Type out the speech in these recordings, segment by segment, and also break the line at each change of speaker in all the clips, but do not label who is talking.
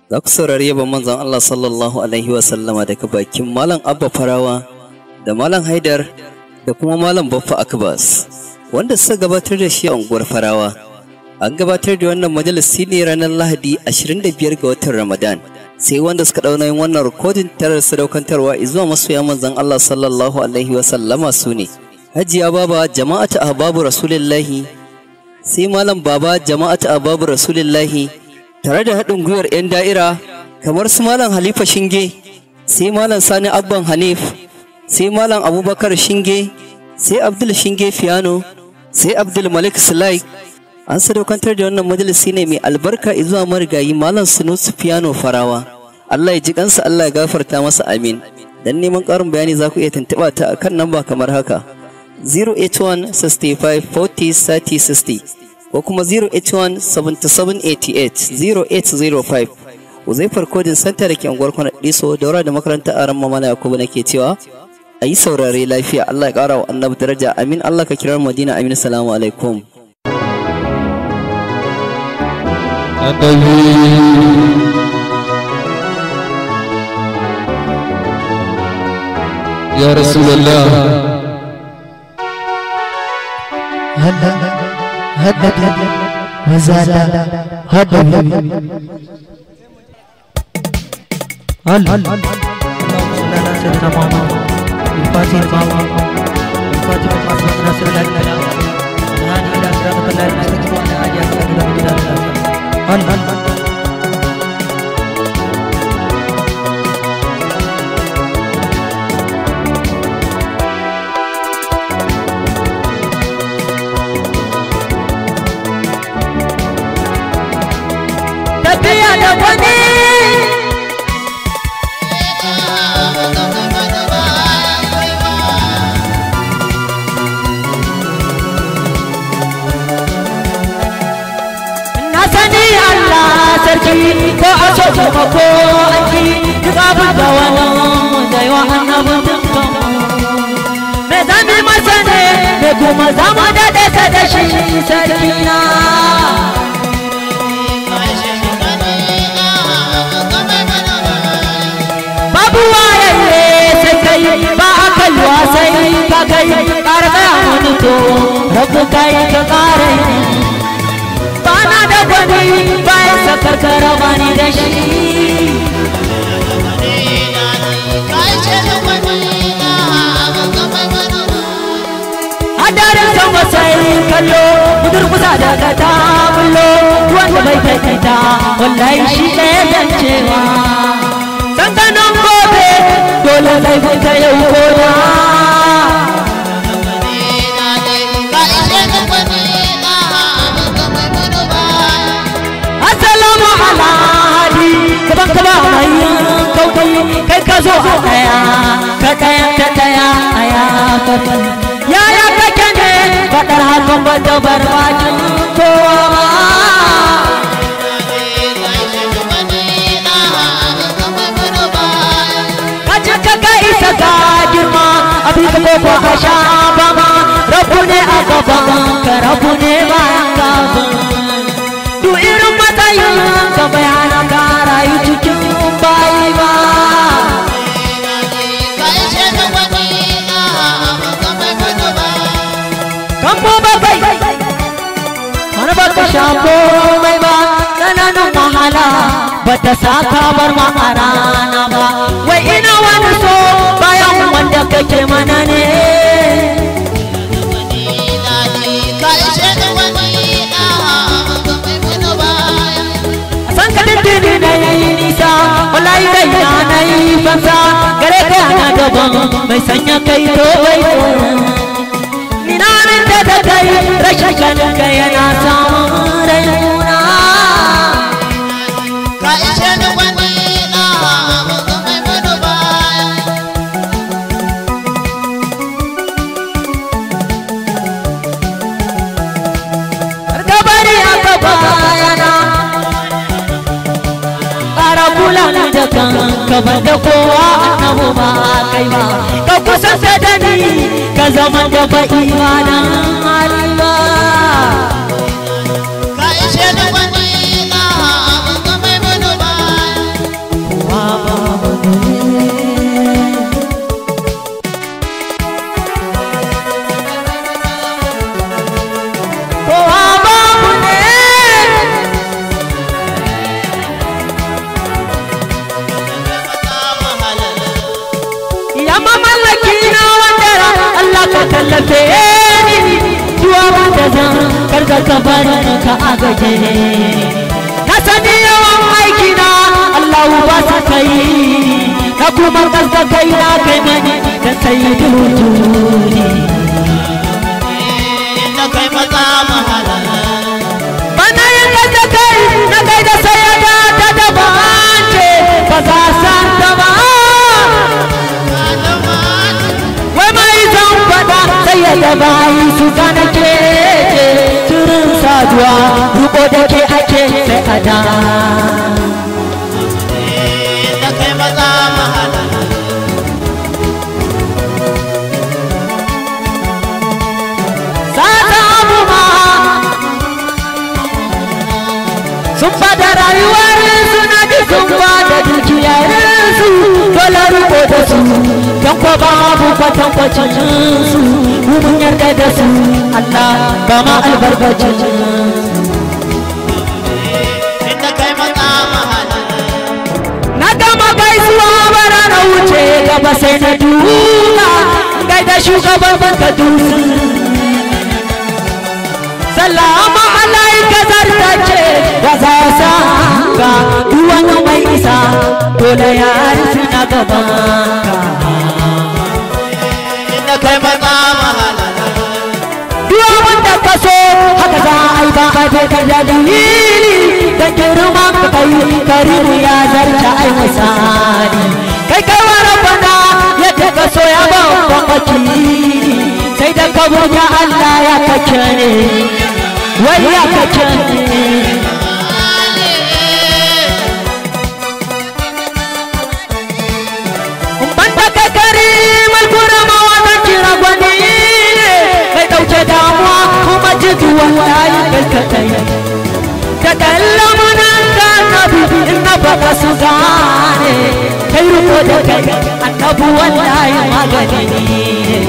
za ku saurari yabon manzon Allah sallallahu alaihi wa sallama daga bakin Malam Abba Farawa da Malam Haidar da kuma Malam Baffa Akbas wanda suka gabatar da shi a unguwar Farawa. An gabatar da wannan majalisi ne ranar Lahadi 25 ga watan Ramadan. Sai wanda suka ɗauna yin wannan rikodin tarar sadaukantarwa zuwa masoya manzon Allah sallallahu alaihi wa sallama su ne. Hajiya Baba jama'atu ahbabu Rasulullahi sai Malam Baba jama'atu ahbabu Rasulullahi tare da haɗin gwiwar 'yan da'ira kamar su Malam Halifa Shinge, sai Malam Sani Abban Hanif, sai Malam Abubakar Shinge, sai Abdul Shinge Fiano, sai Abdul Malik Sulai. An sadaukantar da wannan majalisi ne mai albarka zuwa marigayi Malam Sunusu Fiano Farawa. Allah ya ji kansa Allah ya gafarta masa amin. Dan neman ƙarin bayani za ku iya tuntuɓa ta akan namba kamar haka. 081 65 40 30 60 ko kuma 081-7788-0805 uzaifar kodin santa da ke unguwar kwanar ɗiso daura da makarantar aran mamala yakubu nake cewa a yi saurare lafiya allah ya ƙara wa annabi daraja amin allah ka kirar madina amin salamu alaikum
يا رسول الله
هلا هدد وزاد هدد هل اللهم صل على سيدنا محمد الفاتح لما الفاتح لما سبق ناصر الله الى الهادي الى صراط الله المستقيم وعلى اله وصحبه وسلم هل هل
tafiya da wani na sani Allah sarki ko a so kuma ko an ki duk abin da wani da yawa annabin dukkan me zami masa ne me kuma zama da ɗasa da shi sarki na babu wayaye sai kai ba a kalwa sai ka kai karɓa wani to rabu kai ka kare ba na da gwani bayan saka karama ni da shi hadarin sama sai kallo budur kusa daga ta bullo wanda bai kai ta wallahi shi ɗaya zancewa dandanon gobe dole laifin ka yau koda Assalamu ala hadi kaban kaba mai kaukai kai ka zo a daya ka daya ta daya aya kaban yaya kake ne fadar hakan ba da barbakin kowa ba kaje ka ga isa ga girma abin ka ko ka sha ba ma rabu ne a gaban ka rabu ne bayan gaban du irin matsayin ka bayana ka rayu cikin bayi ba kan ko ba kai har ba ka sha komai ba tsananin wahala ba ta saka bar ma a rana ba wai ina wani so bayan wanda kake mana ne san ka dindini na yi nisa wallahi kai na na yi fansa gare ka na gaban mai sanya kai to bai ina nan da da kai rashin ganin ka yana samun raina gabari aka bayana ƙara kula ni da kan gaban da kowa annabu ba kai ba ka kusa da ni ka zama da ba imanin hali ba tallafe ni duwa wanda zan karga ka bari ka agaje ka sani yawan aiki na Allah ba sa kai na kuma kaska kai na kai mani da sai duduni
na kai maza mahala
bana yin da kai na kai da sayada ta daban ce ba za san ta ba wai mai zan fada sai ya da bayi su gane ke ce turin saduwa ruko da ke ake sai a da
na kai maza mahala
sata abu ma sun bada rayuwar su na ji sun bada dukiyar su dole ruko da su don ko babu kwatankwacin su mu mun yarda da su Allah ba ma albarkacin
na kai maza mahala
na gama gaisuwa bara na wuce gaba sai na duka gaida shugaban banka dusu salama alaika zartace da za sa ka duwan mai isa dole ya rufe na gaban ka
na kai maza mahala
duwa wanda ka so haka za a yi ba a je ka da dalili da girma ka kai karimu ya zarta ai misali kai kai wa rabbana yadda ka so ya ba ban wakili sai da ka burga Allah ya kake ne wai ya kake ne banda ka kari malkura ma wannan kira gwani ne mai dauke damuwa kuma jiki wallahi kai ka tai ka kallamu nan ka nabi in na baka su gane kai ruko da kai annabu wallahi magani ne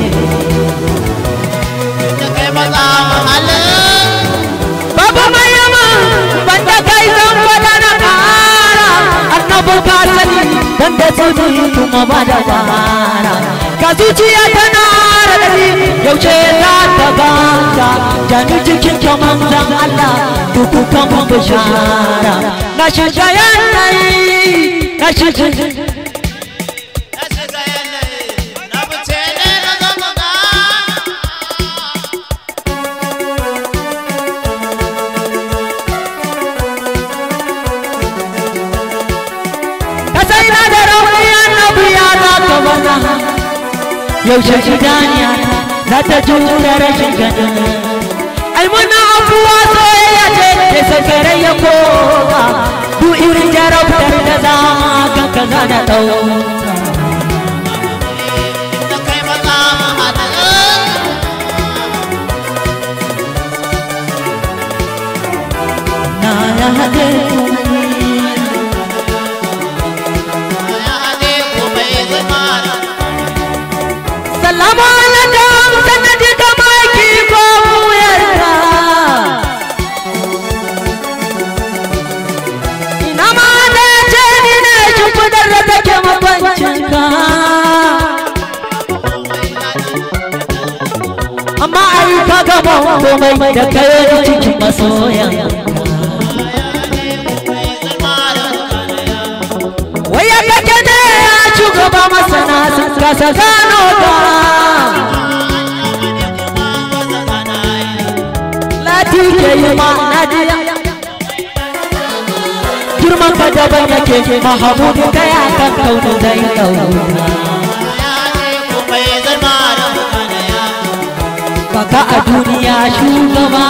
na kai maza mahala
babu mai yama banda kai zan fada na kara annabu ka sani banda tsudi kuma ba da bara ka zuciya tana radadi yaushe za ta ganta jani cikin kyaman zan Allah duku kan bishara na shiga yanayi na shiga
na shiga yanayi na fice ne na zama ga
ka sai na da rauni annabi ya za ka bana yaushe idaniya za ta jura rashin ganin ai muna abuwa soyayya ce ke sakare ya koka du irin jarabtar da za ka ka za na ɗauka
na kai maza mahala
na ya haɗe
ya hade ko bai zama na
Salamu alaikum sanadi da maki ko wuyarka Ina ma da ce ni ne shimfidar da take makwancinka Amma ai ka gama komai da kai cikin masoyan Waya kake ne ya shugaba masana sun kasa gano ka Lati ke yi ma nadiya Girman ka daban yake Mahamudu kai akan kaunu zai kauna Kaka a duniya shugaba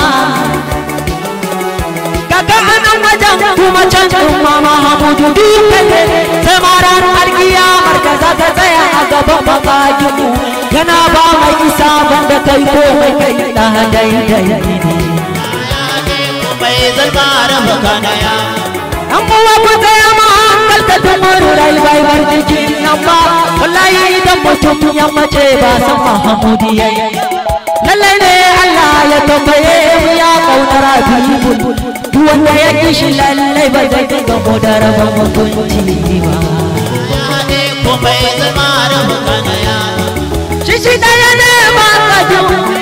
Kaka a nan wajen kuma can ɗin ma Mahamudu dukkan ne Sai ma ranar alkiyamar ka za ka tsaya a gaban makajimu Yana ba mai isa banda kai ko mai kai ɗa daidai ne an kowa ku tsaya ma hankalta tumuru rai bai bar jikin nan ba wallahi idan mutum ya mace ba san mahamudi ya yi lallai ne Allah ya tambaye mu ya kaunar habibul duk wanda ya ki shi lallai ba zai dinga mu da rabon mutunci ba shi shi ɗaya ne ba kaju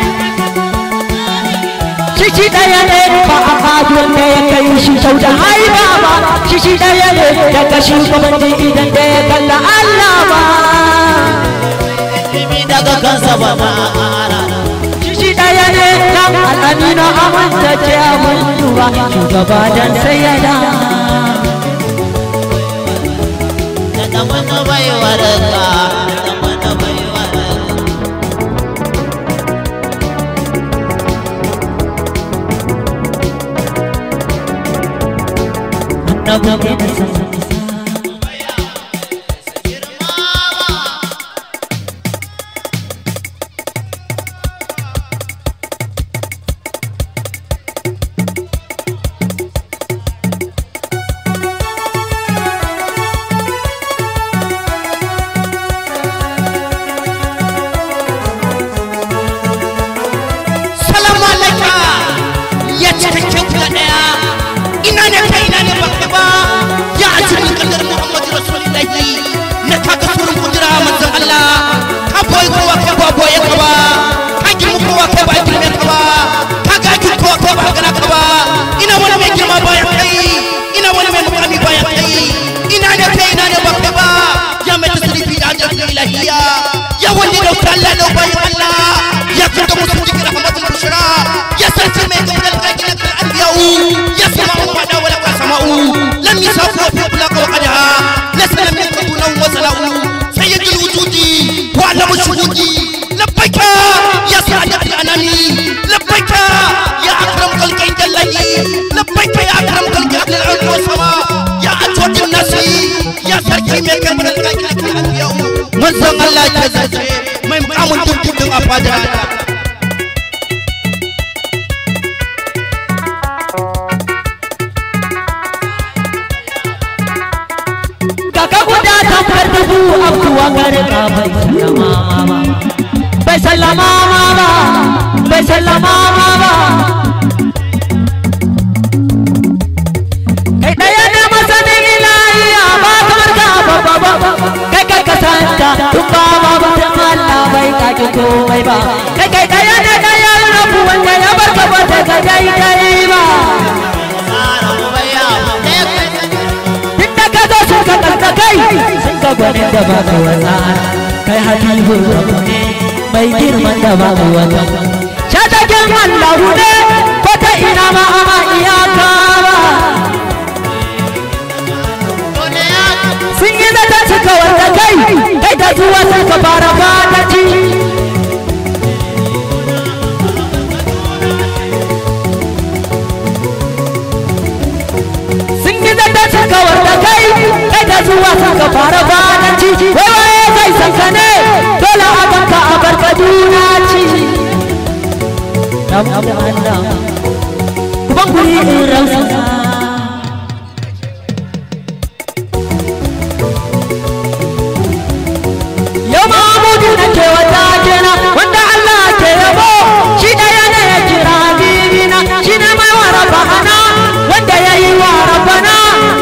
shi shi ɗaya ne ba a kajun da ya kai shi sau da haiba ba shi shi ɗaya ne daga shugabanci idan da ya kalla Allah ba
Bibi daga kansa ba ma ƙara.
shi shi ɗaya ne kan al'amina amintacce abin duba shugaba dan sai ya da
Da ɗan wani baiwa daga, da ɗan wani baiwa daga.
annabi ne da san
salamu alaika ya cikakken kula daya ina ne kai ina ne baka ba ya ajiyar kadar muhammadu rasulullahi na kaga surun kudura manzon allah ka boye kowa kai ba boye ka ba ka girma kowa kai ba girme ka ba ka gaji kowa kai ba gana ka ba ina wani mai girma baya kai ina wani mai mukami baya kai ina ne kai ina ne baka ba ya mai tasirifi da ajiyar ilahiya ya wani da wuta allah da bayan allah ya fita musu cikin rahmatul bushra ya sarki mai gaunar kakinan al'anbiya'u ya sama mu fada wala ka sama'u lam yusafu fi bulaka wa qadaha laysa lam yakun lahu wasala'u sayyidul wujudi wa alamu shuhudi labbaika ya sa'adat al-anami labbaika ya akram khalqi indallahi labbaika ya akram khalqi ahli al-ardi was sama ya atwad nasi ya sarki mai gaunar kakinan al'anbiya'u manzon Allah ke zace mai mukamin dukkan a fadar Allah
kaka guda tamkar dubu abuwa garka bai sallama ba bai sallama ba bai sallama ba kai daya ne masanin ilahiya ba kamar ka ba ba ba kai kai kasanta duk ba ba ba dan Allah bai kaki komai ba kai kai daya ne daya rabu wanda ya bar ka ba ta dai dai ba
Ƙara ubayya mu ɗaya kai.
duk da ka zo sun ka karka kai sun ka gwanin da ba ka wasa kai habibu rabu ne mai girman da ba ka wata shatakin allahu ne ko ta ina ma ama iyaka ba
Dole ya
sun yi zata suka wanda kai kai da zuwa sun ka fara fata ci sun yi zata suka wanda kai kai da zuwa sun ka fara fata ci wai waye zai san ka ne dole a banka a barka juna ci dan Allah kuban guri in rausa yau mamudu na ke wata jena wanda Allah ke yabo shi ɗaya ne ya kira bibina shi ne mai wa rabana wanda ya yi wa rabana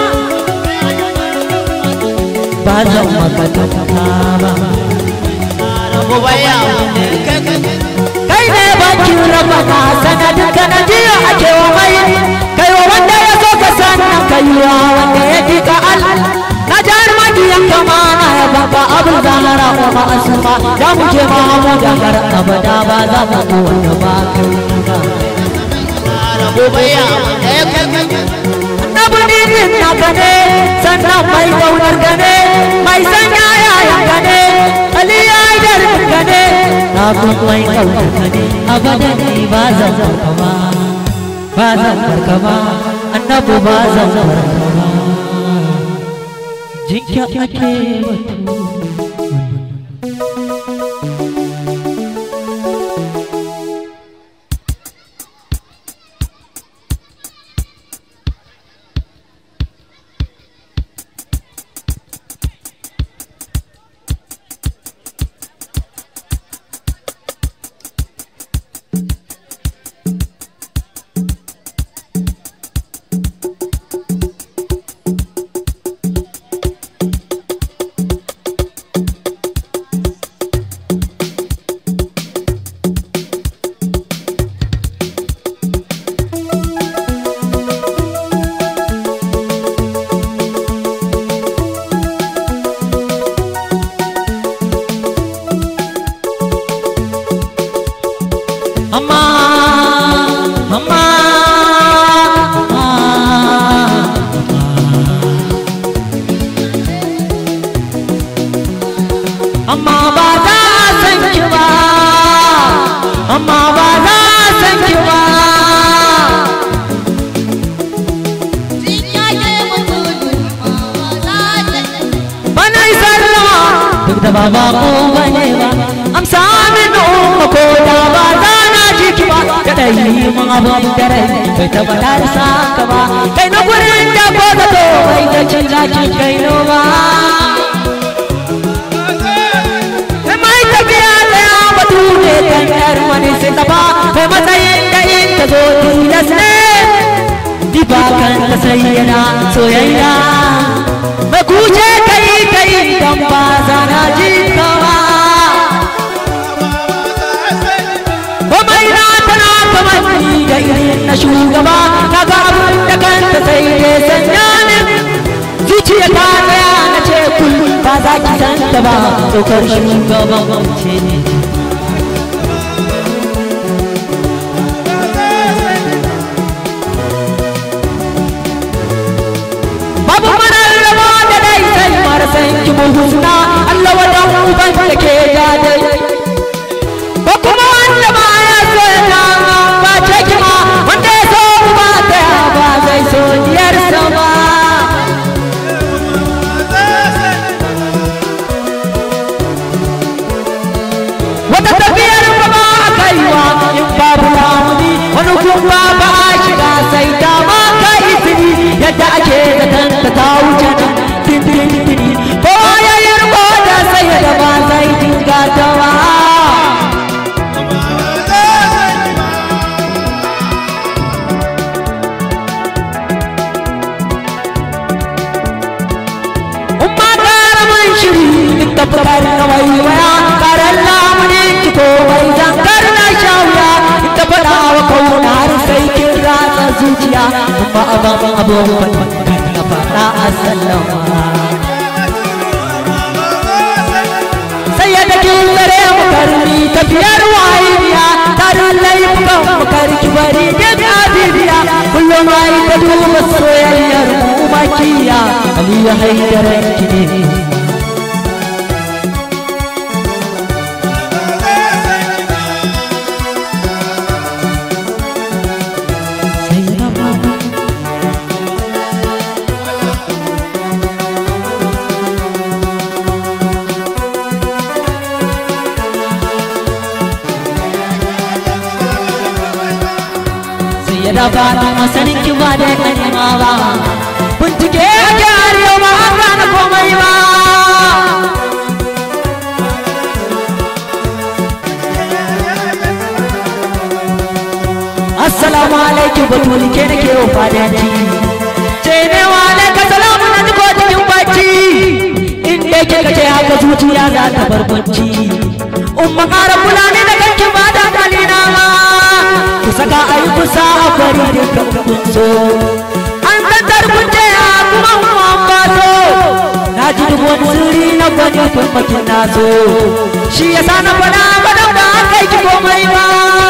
ba zan maka tafa ba
ubayya mu ɗaya kai kai.
kai ne bakin rabana sanadin ka na jiya ake wa mai kai wa wanda ya so ka sannan kai wa wanda ya ji ka al na jar magiyan kama na ya baka abin zahara wa ma'asuma da mu je ma mu da kar abada ba za mu ko wanda ba kai ba
Ƙara ubayya mu ɗaya kai kai.
annabi ne din naka ne sannan mai kaunar ka ne mai sanya yayan ka ne ali ya dar ka ne na kun mai kaunar ka ne abada ne ba zan farka ba ba zan farka ba annabi ba zan farka ba jinka ake batu amma ba za a san ki ba amma ba za a san ki ba bana yi sallama duk da ba ba ko bane ba amsa min umma ko da ba za na ji ki ba da dai mun abun da rai bai tabbata da saka ba kai na gurin da ko da to bai da cin zaki kai no ba Sai mai tafiya da ya batu ne kan yar wani sai ta ba kai matsayin da in ta zo tilas ne diba kan ta sayyana soyayya mai kuce kai kai dan ba zana ji kawa ko mai na tana kamar ni da irin na shugaba kaga abin da kanta sai ya sanya ni zuciya ta daya na ce kul ba za ki san ta ba tsokar shugaban ce ne babu marar raba da dai sai marasan ki muhusna Allah wadan uban da ke dai ko kuma wanda ba ya so ya ta ba ce ki ma wanda ya so ba ta ba zai so diyar sama wata tafiyar ba ba a kaiwa in babu lamuni wani kuma ba a shiga sai ta ma ka izini yadda ake zaton ta ta wuce nan tintintini ko ya yi riko da sai da ba zai dinga ta ba umma kara mun shiri duk da fitar na waiwaya karan lamuni ki ko mai zankar na shawya ita faɗa wa kauna har sai kin ratsa zuciya umma ababen abubuwan na faɗa a sallama sai ya da kin tsare mu karni tafiyar wahiya tarin laifukan mu karki bari duk abibiya kullum ai ta duba soyayyar mu makiya aliyu haidaran ki ne sai na mama sai ya dafa ta masanin ki ba da kanima ba bincike a jihar yau ba an gane komai ba assalamu alaikum batuli ke nake yau fadanci ce ne wa alaika salamu na duko cikin bacci inda ke kace haka zuciya za ta barbanci umma ƙara kula ne da kanki ba da kalina ma ku saka a yi kusa a bari da kan so an tattar kunce a kuma kuma bato na ji duk wani sirri na gwani farmakin na so shi ya sa na faɗa ba da ba kai ki komai ba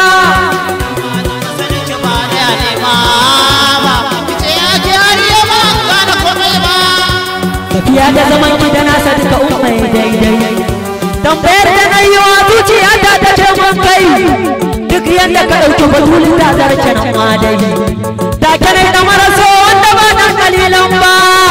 tafiya da zaman ki da nasa duka umai daidai tambayar da na yi wa zuciya ta ta ce mun kai duk yadda ka ɗauki batulin ta zarce nan ma dai ta kyanai da maraso wanda ba dan kalilan ba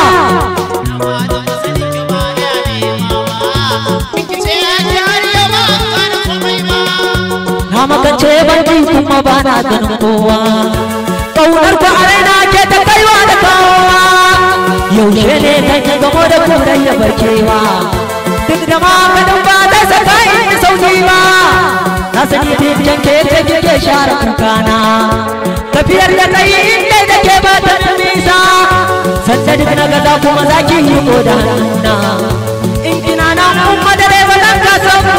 na makance banki kuma ba na ganin kowa ƙaunar ku a raina ke ta kaiwa da kawowa yaushe ne kan yi gamo da kurai ya barkewa duk da maganin ba da saka in sauki ba na sani bincin ke ta kike share kukana tafiyar da kai inda da ke ba ta da nisa sanda duk na gaza kuma za ki yi ko da hannuna in kina na umma da dai ba zan ka sauko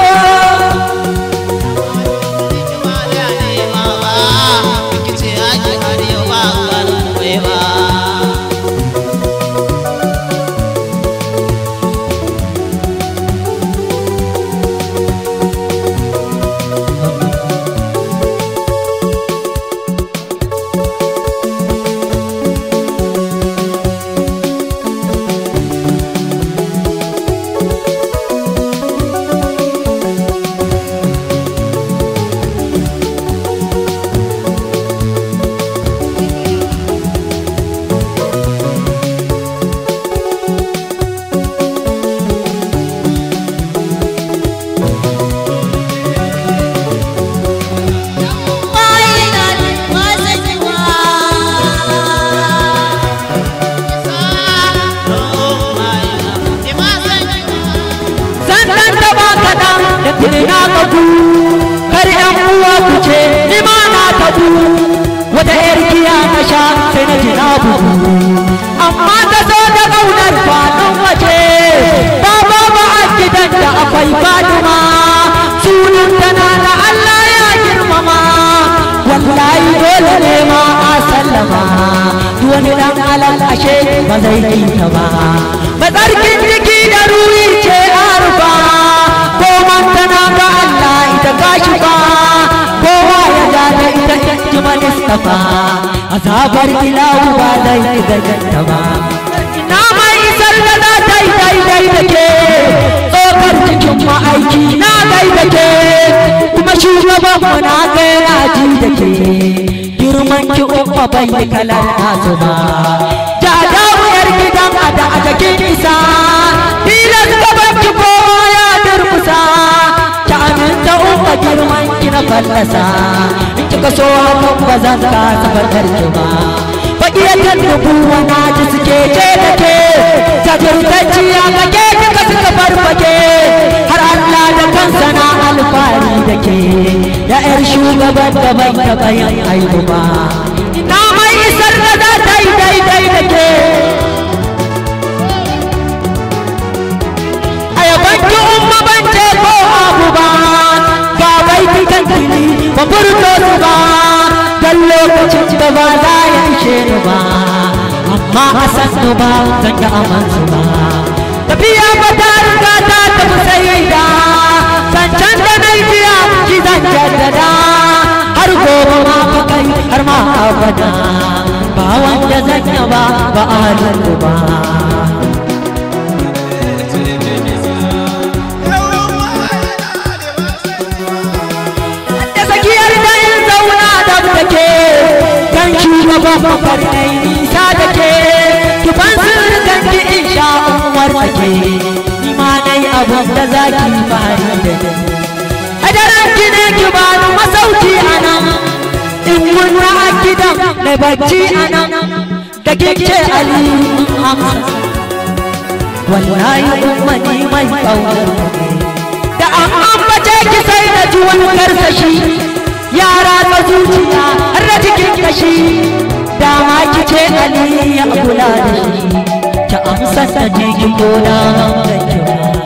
ni ma na tabu wata yar giya na sha sai na ji na bugu amma ta zo da ƙaunar kwanan waje ba ba ba a gidan da akwai faduma sunan tana da Allah ya girmama wallahi dole ne ma a sallama duk wani dan alal ashe ba zai yi ta ba matsarkin jiki da ruhi ce arfa ko man tana ga Allah ita gashi ba kowa ya ga da ita ji manistafa azabar ilahu ba zai gaganta ba ina mai isar da za ta yi daidai da ke tsokar cikin ma'aiki na gaida ke kuma shugaban mu na ga yana ji da ke girman ki umma bai yi kalar nasu ba jada wuyar gidan a da a jakin isa tilas gaban ki kowa ya durkusa ta aminta umma girman ki na fallasa in kika so hakan ba zan kasa fadar ki ba baƙiyatar nubuwa na ji suke ce da ke jajirtacciya ga ke kika suka farfake har Allah da kansa na alfahari da ke ya yar shugaban da bai taɓa yin aibu ba ina mai isar da za ta yi daidai da ke a yaban ki umma ban ce ko abu ba ga baiti kan fili ba furto su ba dan lokacin da ba za ya ishe ni ba amma a san su ba zan ga aman su ba tafiya ba ta riga ta tafi sai da zancen da na jiya shi zan jaddada har gobe ma fa kai har ma abada ba wanda zan yaba ba a halin ba da tsakiyar da in zauna da take kan shugaban mafarnai nisa da ke tufan sirrikan ki in sha umar take ni ma nai abun da zaki fari da ni a daren ki ne ki ba ni masauki a nan in kunna a gidan na bacci a nan da kike ali amsa wallahi ummani mai kaunar da an ambace ki sai da ji wani karsashi yara ta zuciya har da cikin kashi dama ki ce ali ya kula da shi ta amsa ta je ki koda da ki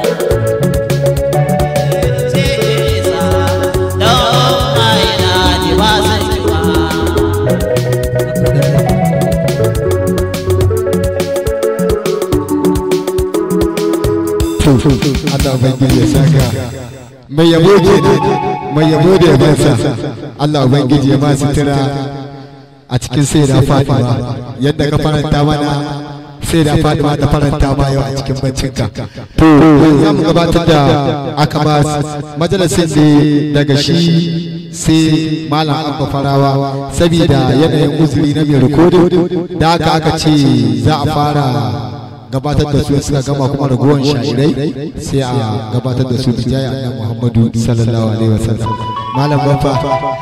Allah Ubangiji ya saka mai yabo ke mai yabo da yabansa Allah Ubangiji ya ma sutura a cikin sai da Fatima yadda ka faranta mana sai da Fatima ta faranta ma yau a cikin baccinka to za mu gabatar da aka ba majalisin ne daga shi sai malam abba farawa saboda yanayin uzuri na mai rikodin da aka aka ce za a fara gabatar da su suka gama kuma ragowar sha'irai sai a gabatar da su bijaya annabi Muhammadu sallallahu alaihi wasallam malam bafa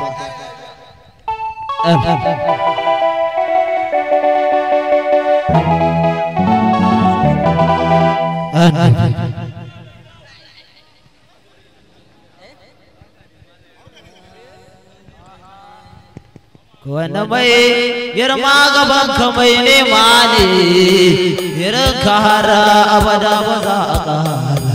wanda mai girma gaban ka mai nema ne irin ka har abada ba za a ƙara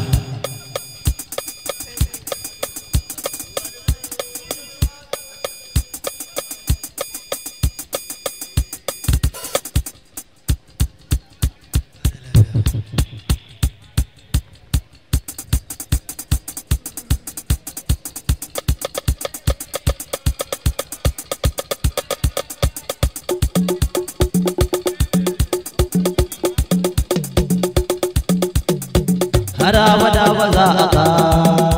har abada ba za a ƙara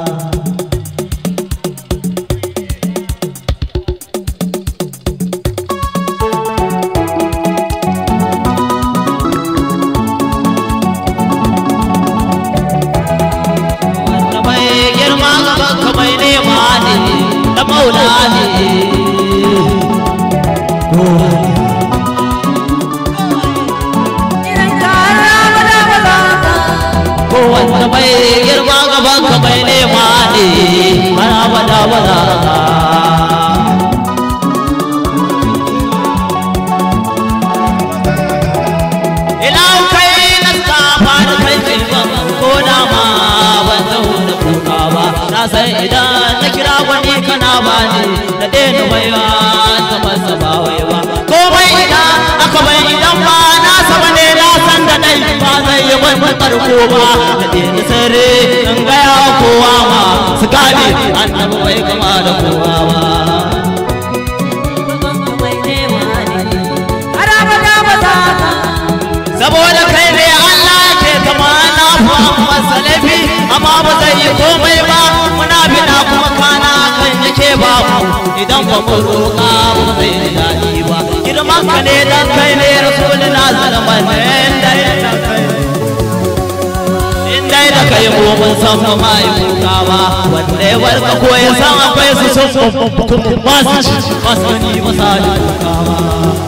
wanda mai girma gaban ka mai nema ne da maula ne ko wanda mai girma gaban ka mai nema ne har abada ba za a ƙara dama ban zauna kuka ba na san idan na kira wani kana bani na daina baiwa ta masa ba wai ba komai idan aka bai idan ba na saba ne na san da dai ba zai yi bai matsarko ba na daina sare in gaya kowa ma su gane annabi bai kama da kowa ba saboda kai ne Allah ke kama na Muhammad salafi amma ba zai yi komai ba muna bina kuma kana kan yake ba mu idan ba mu roƙa ba zai yi daɗi ba girman ka ne dan kai ne rasulullah zaman inda inda da kai mu mun san ba ma yi kuka ba wanda ya barka ko ya san akwai su sun ba su ci ba su ni ba sa yi kuka ba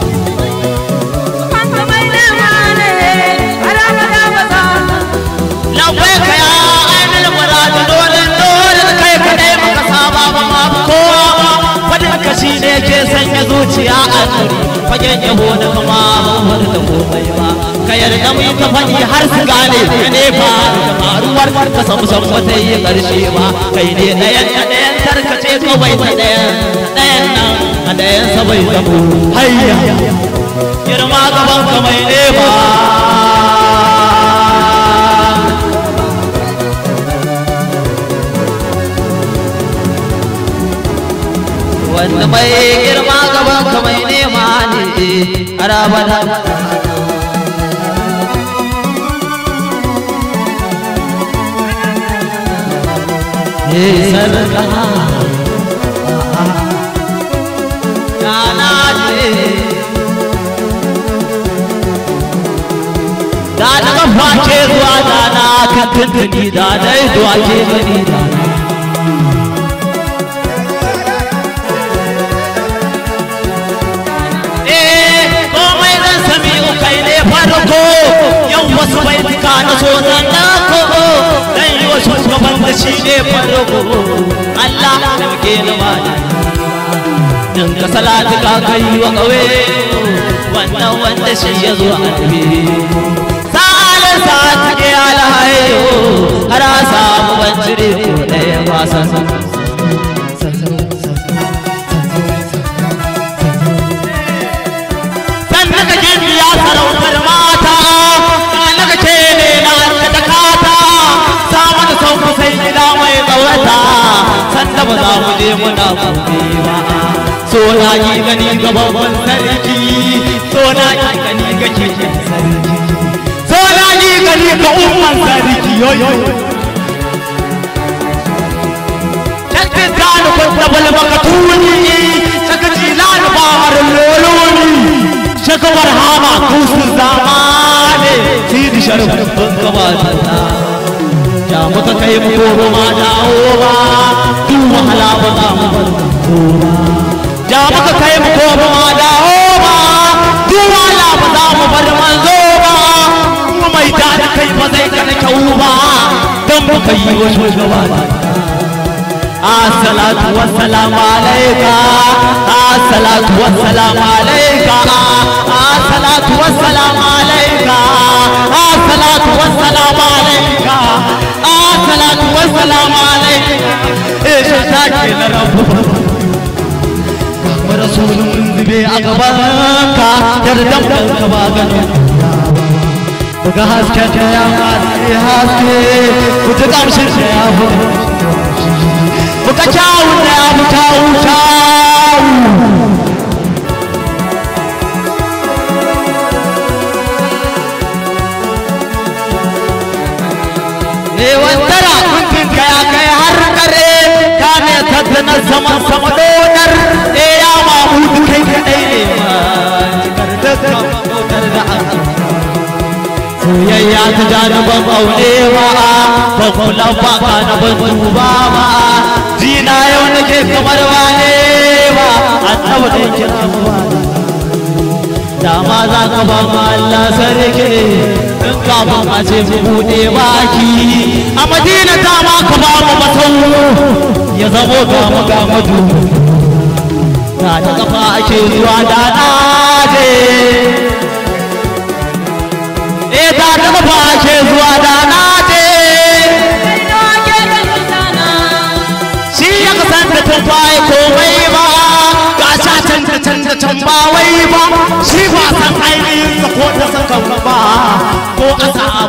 labbai ka ya ainihin muradu dole dole kai kadai maka saba ba ma kowa ba fadin ka shi ne ke sanya zuciya a tsuri fagen yabo da kama ba wani da komai ba ka yarda mu ka faɗi har su gane ka ne ba da faruwar ka samu san wata yi ƙarshe ba kai ne ɗayan ka ɗayan tarkace kawai ta ɗayan ɗayan nan a ɗayan sa bai zamo hayya girma gaban ka mai ne ba wanda mai girma gaban ka mai nema ne arabada sarka kana ce da na kafa ce zuwa da na kan tuntuni da dai zuwa ke gani da na komai zan sami kai ne farko yau wasu bai tuka na so zan dako dan yi wa shugaban da shi ne farko Allah da muke na bani dan ka salatu ka kai wa kawe wannan wanda shi ya zo a tabi sa'alin sa ta ke alhayo har a samu ban cire ko ɗaya ba san naka ya sarautar mata naka ce ne na da kata samu da sauku sai gida mai tsaurata sanda ba za mu je muna gobe ba so na yi gani ga babban sarki so na yi gani ga keken sarki so na yi gani ga umman sarki yoyo Kakkin gane kwanta balbaka tuni, sakaci lani ba harin loloni. shakawar hama kusun zamane sidi sharafin gabata ya muka kai mu gobe ma dawo ba duk wahala ba za mu bar ba ya muka kai mu gobe ma dawo ba duk wahala ba za mu bar manzo ba kuma mai da kai ba zai kana kyau ba dan muka yi wa shugaba الصلاة والسلام عليك الصلاة والسلام عليك الصلاة والسلام عليك الصلاة والسلام عليك الصلاة والسلام عليك ايش تاكل ربك رسول منذ أقبالك تردم الكباغن Buga hasken ta ya masu haske, kuta ƙamshin ta ya Buka kyawu na ya fi kyawu kyawu. Ne wantara kuntun ka ya kai har kare ka ne tattana saman sama donar e ya mamudu kai kadai ne ma cikar dukkan donar da an soyayya ta januban aurewa ban kula ba ka na ban duba ba jina yau nake kamar wane ba annabi da kira mu ba dama za ka ba mu Allah sarki in ka ba ma ce mu bude baki a madina ta ma ka ba mu masau ya zamo ga mu ga madu ta ta kafa ake zuwa da na je eh ta ta kafa ake zuwa da na je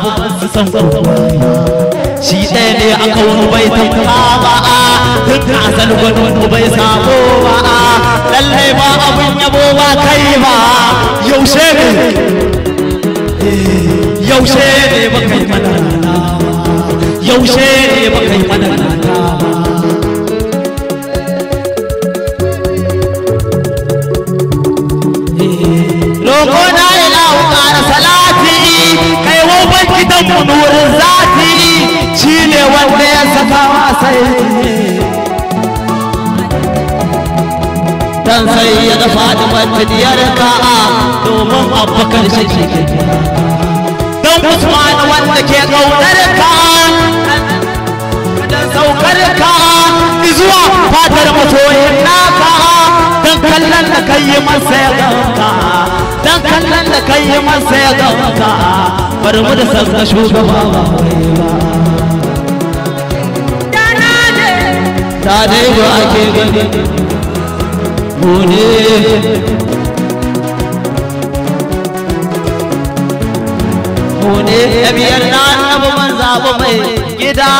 su san gwagwaya shi ɗaya ne a kaunu bai tamka ba a duk asal gwanu bai sabo ba a lallai ba abin yabo ba kai ba yaushe ne yaushe ne ba kai mana rana ba yaushe ne ba kai mana rana ba Roƙo na ilahu ƙara salati kai woban gidan mu nurin zati shi ne wanda ya saka wasai dan sai ya dafa da matadiyar ka domin abubakar shi ke don usman wanda ke ƙaunar ka dan saukar ka zuwa fatar masoyin naka dan kallon da kai yi masa ya ganka dan kallon da kai yi masa ya ganka bari mu da sassa shugaba ba wai ba ta dai ba ake gani mu ne mu ne ya biyar na annabi man zaɓi mai gida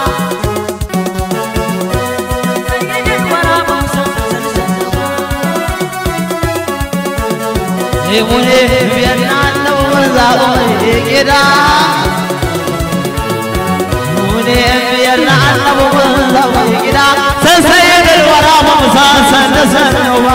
mu ne biyar na annabi mun zaɓi mai gida mu ne biyar na annabi mun zaɓi mai gida san sai ya galwara ba mu san san da san ba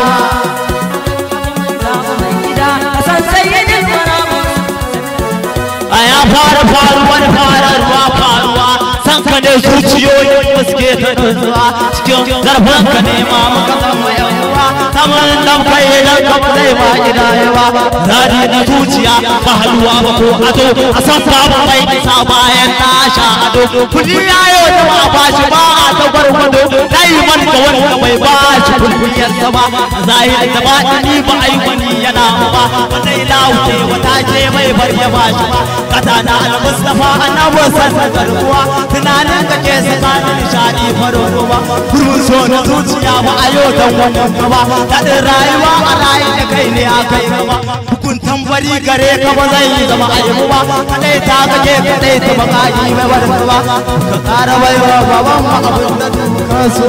a ya fara faruwa da fararwa faruwa san ka ne zuciyoyin da suke ta nutsuwa cikin zarfin ka ne ma muka zama yan uwa saman dan kai idan ka zai ma gida yawa zari na zuciya ba halwa ba ko ado a san babu mai isa bayan na sha ado kudi ya yau da ba ba shi ba a ta gwargwado dai man ga wanda bai ba shi kulkuyar sa ba zahiri da ba ni ba ai wani yana ba wanda ila wuce wata ce mai bar ya ba shi ba kata na al-mustafa annabi sallallahu alaihi tunanin ka ke saka ni nishadi faro ba kurun so na zuciya ba a yau dan wannan ba daɗin rayuwa a rayu da kai ne a kai ba hukuntan bari gare ka ba zai yi zama aibu ba kadai ta kake kadai ta bakaji mai barbar ba ka ƙara baiwa baban ma abin da ka so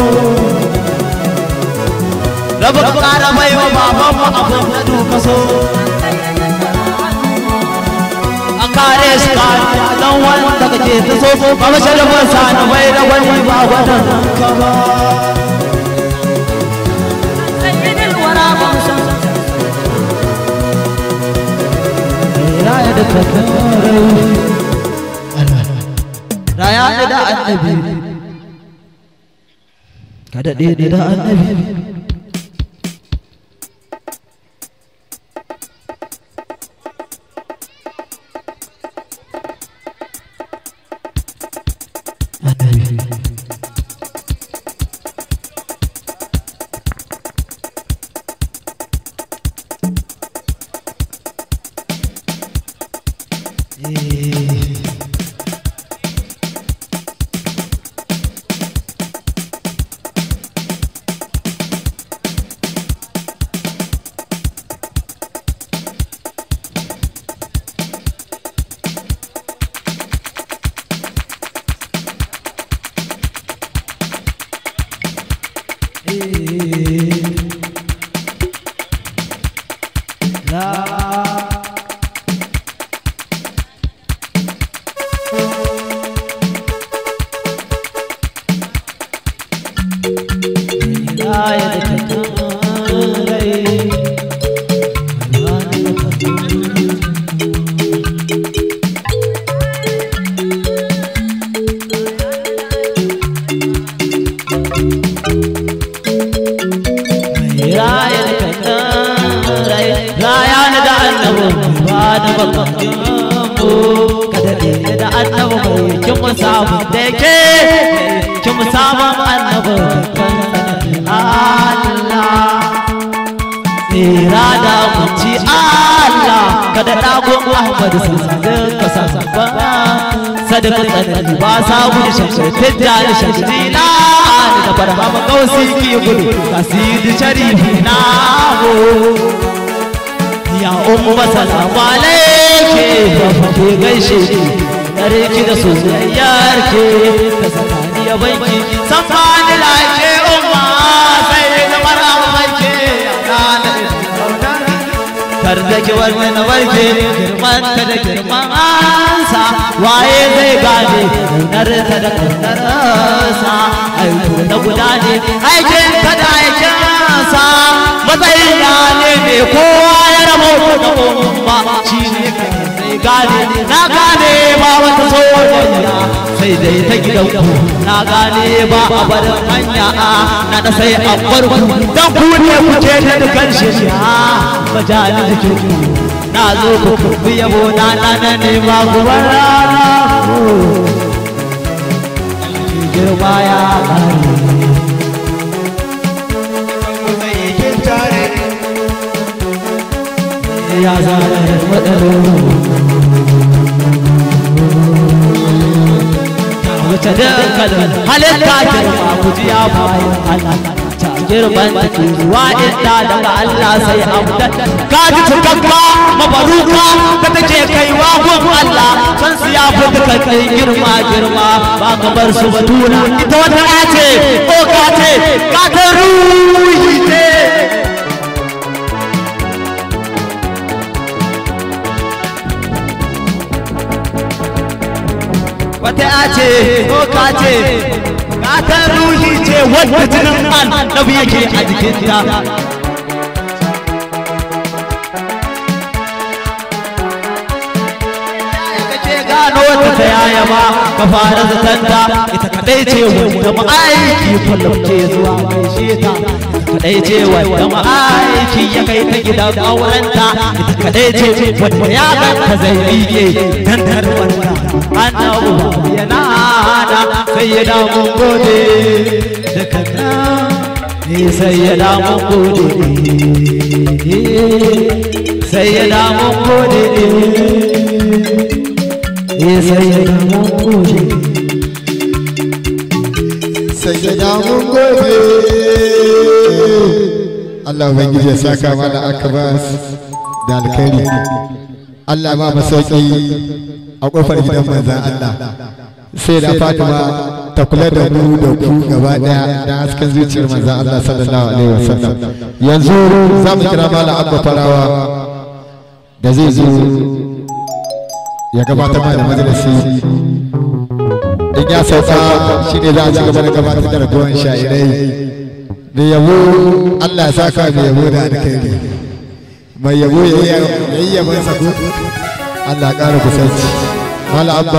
Raba ka ƙara baiwa baban ma abin da ka so a kare su kariya don wanda kake ta so ba masharafin sa na bai da wani ba gwadon ka ba raya da kakarai raya da annabi ka daɗe da annabi sadaka tsanani ba sa gudu shamshe tijja da shamsi na da barhama kausi ki gudu kasidi sharifi na ho ya umma salamu alaikum ke ba ke gaishe ki dare ki da soyayyar ke ta sakani ya banki san ba ni lake umma sai na mara banki ya na kar da ki wani na warke girman ta da girman ansa waye zai gane kaunar ta da kaunar sa aiko na guda ne aikin ta da aikin sa matsayin na ne mai kowa ya rabo da umma shi ne zai gane na gane ba wata soyayya sai dai ta gidan ku na gane ba a barin hanya na da sai a farko dan ku ne kuke da dukan shirya majalin jikin ku na zo ku kurbi yabo na na na ne ma ku barana girma ya kare ya zara matsalolin wuce dukkanin halitta girma ku ji ya bayan Allah ta girman da ke zuwa inda daga Allah sai amdan ka ji cikakka mabaruka ka take kaiwa gun Allah san su ya fi duka kai girma girma ba ka bar su batuna ita wata ya ce ko ka ce ka ta ruhi ce wata ya ce ko ka ce ta ruhi ce wadda jinin annabi yake a jikinta gano wata ta yaya ba ka fara zatanta ita kadai ce wanda ma'aiki kullum ke zuwa gaishe ta ita kadai ce wanda ma'aiki ya kai ta gidan aurenta ita kadai ce wanda ya ganta zai rike dan tarwanta annabu yana da sai ya damu gode da kana ne sai ya damu gode sai ya damu gode
sayyada mun gode Allah ubangiji ya saka mana akabas da alkhairi Allah ma masauki a kofar gidan manzan Allah sai da Fatima ta kula da mu da ku gaba daya da hasken zuciyar manzan Allah sallallahu alaihi wasallam yanzu za mu kira malam Abba Farawa da zai zo ya gabatar da majalisi in ya sauka shi ne za a ci gaba da gabatar da ragowar sha'irai da yabo Allah ya saka mai yabo da alkhairi mai yabo ya yi yaban sako Allah ya ƙara kusanci mala abba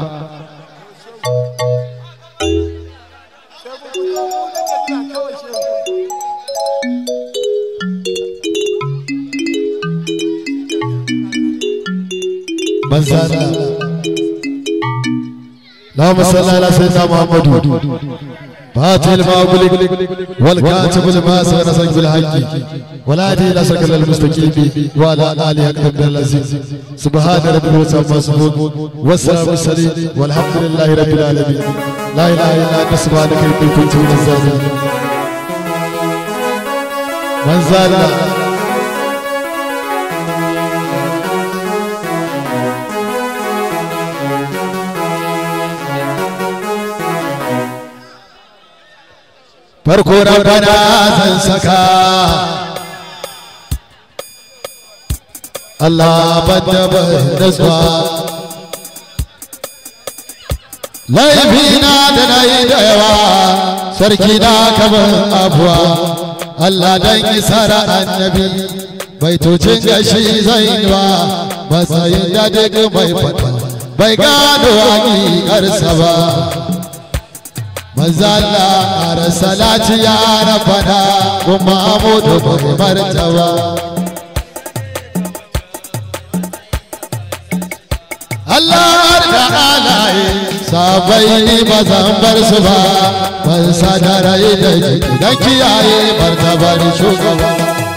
من زاد اللهم صل على سيدنا محمد فاتح المغلق والكاتب لما سبق سبق بالحق ولا هدي الى سبق المستقيم وعلى اله حق العزيز سبحان ربك وسبح سبحان والسلام السليم والحمد لله رب العالمين لا اله الا انت سبحانك اني كنت من الظالمين من زاد farko rabbana zan saka Allah bada da zuwa laifina da na yi da yawa sarki na kamar abuwa Allah dan isara annabi baitocin gashi zai ba matsayin da duk mai fata bai gano hakikarsa ba manzala ƙara salati ya rafana kuma amudu bai martaba Allah da alaye sabai ni ba zan bar su ba ban sadarai da jiki don kiyaye martabar shugaba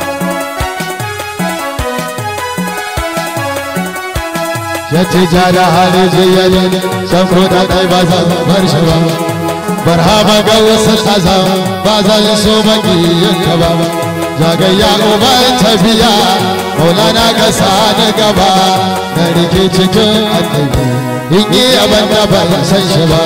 ya ce ja da hali jiyayi san ko da kai ba zan bar shi ba barhama ga wasu azam ba zan so makiyin ka ba jagayya uban tafiya maulana ka sani gaba na rike cikin annabi in yi abin da ban san shi ba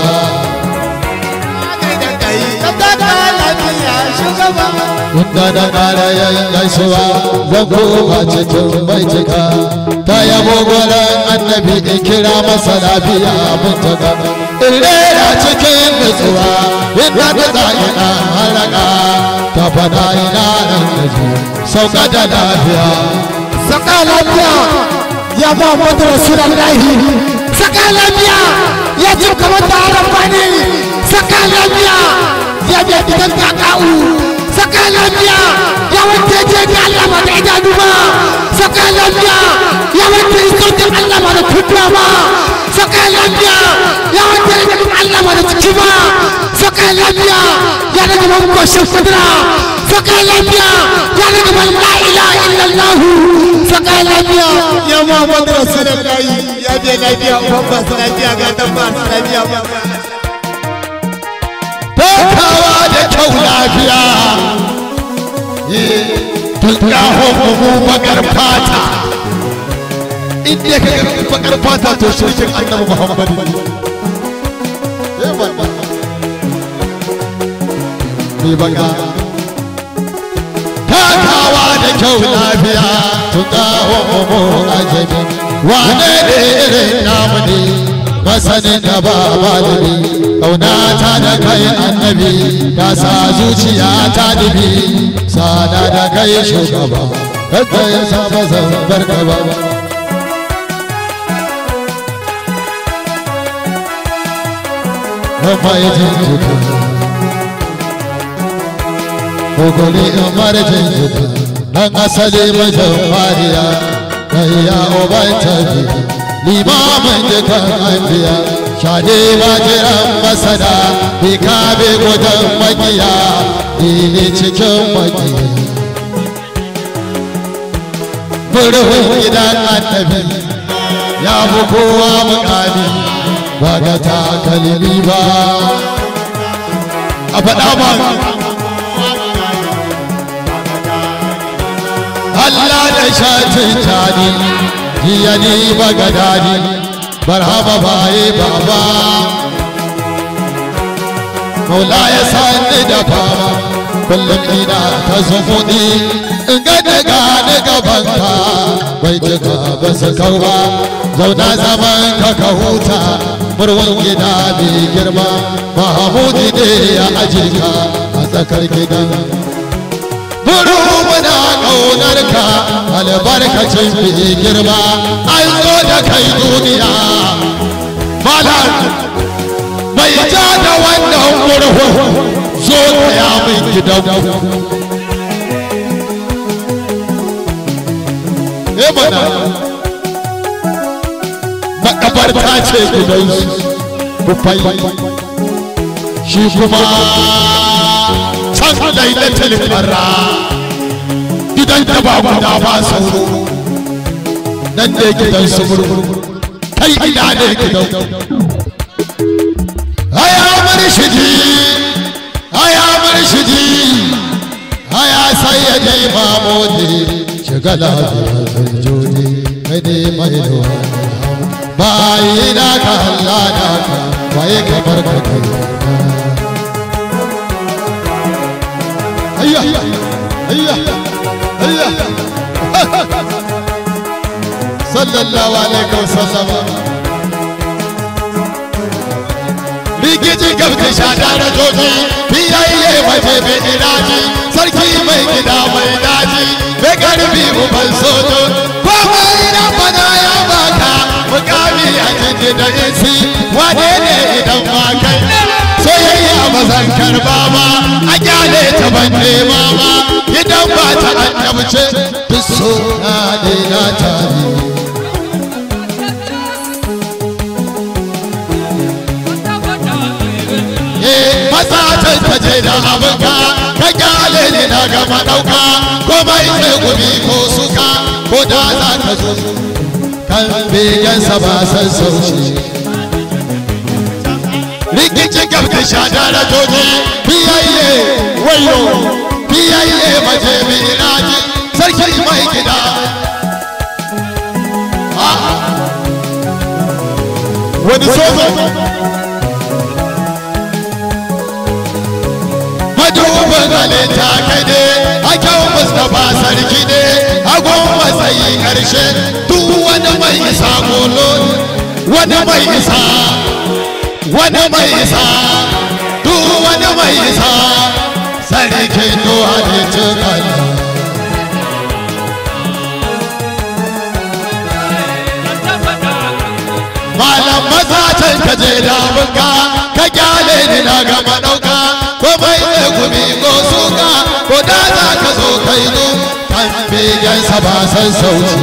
Inda na ƙara yayin gaisuwa zan koma cikin baitika ta yabo gwaran annabi in kira masa lafiya mun taka in rera cikin nutsuwa inda na za ina haraka ta fada ina nan gaji sauka da lafiya
saka lafiya ya Muhammadu Rasulullahi saka lafiya ya ci kamar da arabani saka lafiya ya biya gidan kaka'u saka lafiya ya wanda je da Allah ba da idanu ba saka lafiya ya wanda iskartin Allah ba da kutuwa ba saka lafiya ya wanda ya Allah ba da ciki ba saka lafiya ya daga ban goshin kudura saka lafiya ya daga ban la ilaha illallah saka lafiya
ya Muhammadu Rasulullahi ya biya lafiya uban ba su lafiya ga dan ba su lafiya ba
takawa da kyau lafiya tunkaho mu bakar fata inda ka ga bakar fata to shirkin annabi muhammad ne baka takawa da kyau lafiya tunkaho mu ajabi wane ne irin namu ne masanin da ba malami kaunata da kai annabi ta sa zuciya ta dubi sada da kai shugaba kada ya saba zan barka ba Rama ya jinjita Kogoli in mara jinjita Nan asali majan fariya Kai ya oban tafi limamin dukan anbiya shade ba jiran masana bi ka bi gudan makiya ne cikin makiya murhun gidan annabi ya fi kowa mukami ba ga takalmi ba a faɗa ba Allah da shatin tani jiya ni ba ga dadi barhaba baye baba maula ya sani da fama kullum ina ta zumuɗi in ga daga ni gabanka bai jika ba su kau ba zauna zaman ka ka huta murwan gida mai girma mahamudi ne ya ajirka a tsakar gidan Buru muna ƙaunar ka albarkacin fi girma an zo da kai duniya. Malar mai ja da wannan murhu zo ta ya mai gidan. E mana makabarta ce gidansu kufai shi kuma can lailatul farra gidan da ba guda ba sauro nan ne gidan su murmur kai ina ne gidan haya murshidi haya murshidi haya sayyidi mamudi shiga lafiya zarjodi kai ne mai ruwa bayi na ka Allah na ka waye kamar ka kai هيا هيا هيا صلى الله عليه وسلم rigiji gabta shada da joji biyayye mace bai iraji sarki mai gida mai daji bai karfi uban sojo ko mai na fana ya baka mukami a jiji da isi wane ne idan ma kai soyayya ba zan karba ba a kyale ta ban nema ba idan ba ta annabce duk so na ne na tare eh maza ta taje da abinka ka kyale ni na gama ɗauka ko bai sai gumi ko suka ko da za ka zo kan begensa ba san sauci rikicin gabta shada da toji biyayye wayo biyayye maje miraji sarki mai gida wani sozo madubin halitta kai ne a kyau mustapha sarki ne agon matsayi karshe duk wani mai isa kolo wani mai isa wani mai isa duk wani mai isa sarkin to halittu kallon malam maza can ka je damunka ka kyale ni na gama ɗauka ko mai ne gumi ko suka ko da za ka zo kai nu kan begen sa ba san sauci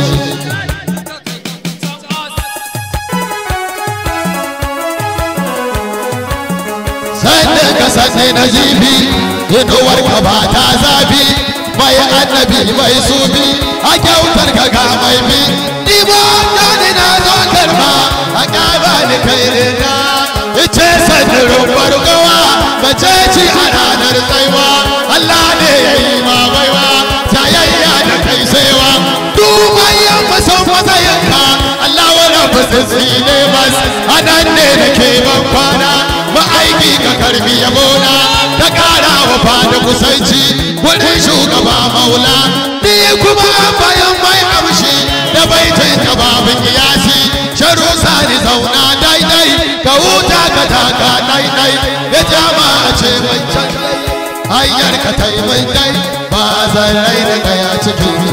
sannan ka sanne na jibi inuwar ka ba ta zafi mai annabi mai sufi a kyautar ka ga mai bi ni ba ni na zo karba a ƙaba ni kai rina ice sadirin bargawa mace ci a ranar tsaiwa Allah ne ya yi ma baiwa tayayya da kai saiwa duban yan masan matsayinka Allah wani fasitsi ne bas a nan ne da ke ban kwana ma'aiki ka karbi yabona ta ƙara wa fada kusanci wurin shugaba maula ni kuma bayan mai amshi da baitin ka babin kiyasi sharu sani zauna daidai ka huta ka taka daidai ya jama a ce mai can hanyar ka ta yi mai dai ba zan rai da kaya cikin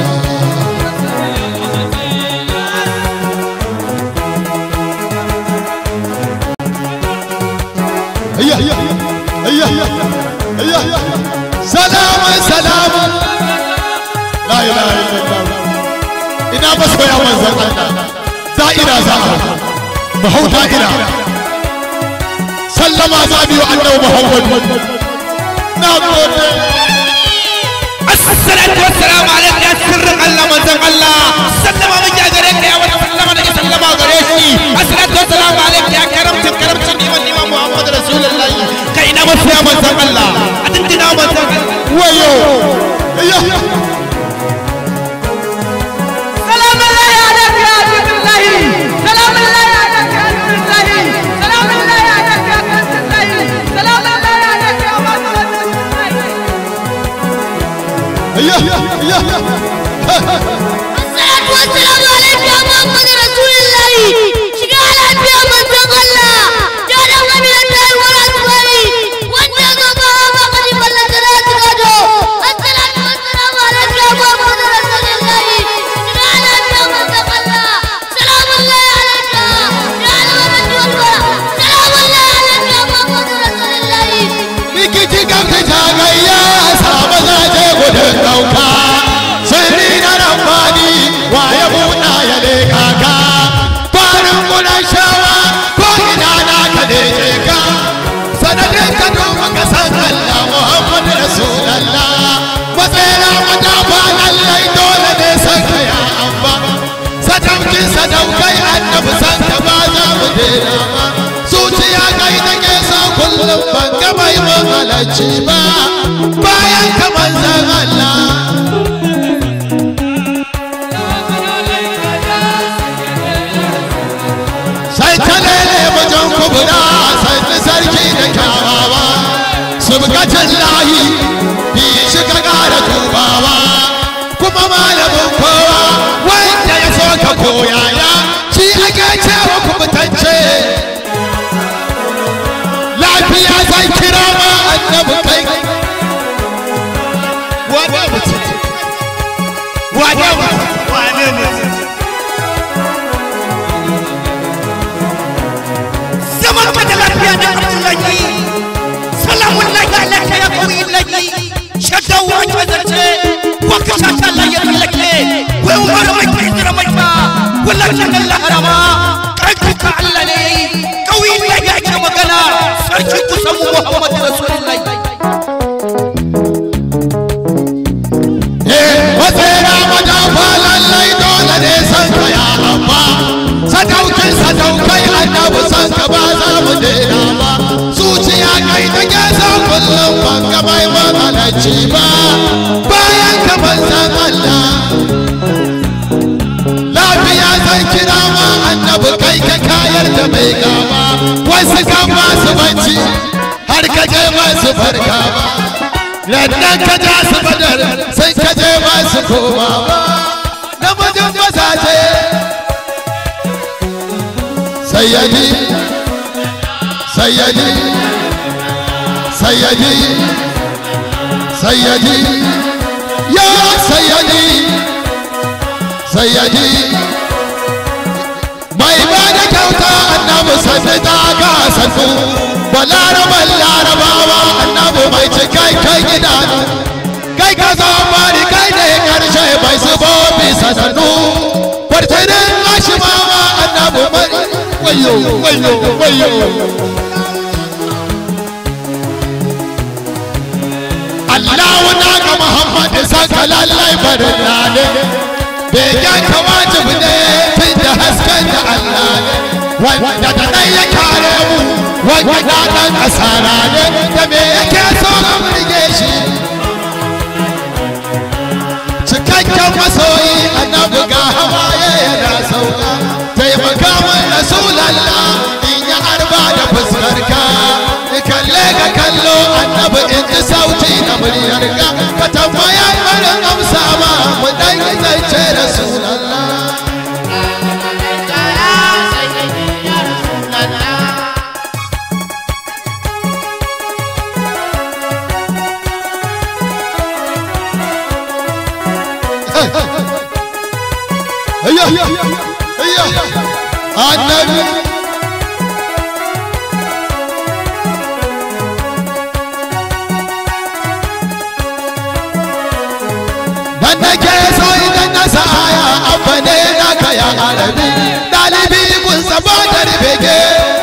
salamun salamun la ilaha illallah ina masoya manzan Allah da'ira za a mu hau da'ira sallama za biyu annabi Muhammad na gode
الصلاة والسلام عليك يا سر الله من زم الله سلم من يا غريك يا ولد سلم من سلم غريشي الصلاة والسلام عليك يا كرمت كرمت نيمان نيمان محمد رسول الله كاينا مسيا من زم الله أتنتنا من زم الله
wayo iya
سلام الله عليك يا عبد الله سلام الله عليك يا عبد الله سلام الله عليك يا عبد الله سلام الله عليك يا عبد الله
iya iya
الصلاة والسلام عليك يا محمد رسول الله شكرا لك يا من الله جعل من الله ورسوله وانت ما فقد بلغت راتقته الصلاة والسلام عليك يا محمد رسول الله شكرا لك يا من الله سلام الله عليك جعل من الله سلام الله عليك يا محمد رسول الله
rikici kan fita gayya samu zaje gudun dauka sirri na rambani wa ya buɗa ya leka ka farin gudan shawa ko ina na ka leke ka sanadin ka duba ka san Allah Muhammad Rasulallah matsayina wata ba lallai dole ne san ka ya amba sadaukin sadaukai annabi san ka ba za mu daina ba zuciya kai take sa kullum ban ga mai mahalarci ba bayan ka manzan Allah sai ta lele wajen kubura sai sarki da kyawawa subkatan lahi bi shi ka kara tubawa kuma malamin kowa wanda ya so ka koyaya shi ake cewa kubutacce lafiya zan kira ma annabi kai wane mutum wane mutum wane ne
zaman ka da lafiya da Abdullahi salamun lahi alaka ya kawai lahi shaddan wake zance waka shata Allah ya tsallake wai umar mai kira mai ba wallahi Allah harama kai ka Allah ne kawai lahi ake magana sarki kusan Muhammad Rasulullahi
Matsera madafa lallai dole ne san ka ya amma sadaukin sadaukai annabi san ka ba za mu daina ba zuciya kai take san kullum ban ga mai mahalarci ba da mai gaba wasu kan masu bacci har ka je masu farka ba lannan ka ja su badar sai ka je masu koma ba namijin mazaje sayyadi sayyadi sayyadi sayyadi ya sayyadi sayyadi mai ba da kyauta annabi sanni ta ga sannu balaraban larabawa annabi mai cikai kai gida kai ka zamani kai ne karshe mai zubo bisa sannu fartinin ashimawa annabi mai wayo wayo wayo Allahu na ga Muhammad saka lallai barin ne begen ka wajibi ne tun da hasken da Allah ne wanda da ɗan ya kare mu wanda ɗan asara ne da me yake so a burge shi cikakken masoyi annabi ga hawaye yana sauka taimaka min rasulallah in ya arba da fuskarka kalle ka kallo annabi in ji sauti na muryarka ka tambaya barin amsa ma mu dan zance rasulallah Ayya! Ayya! Annabi! Dan nake so idan na sa aya abba ne na kaya arabi dalibi kun saba da bege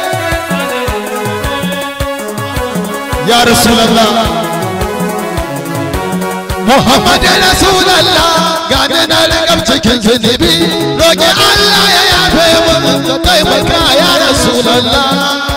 Ya Rasulallah Muhammad Rasulallah gane na rikab cikin zunubi roƙi Allah ya yafe mun ka taimaka ya Rasulallah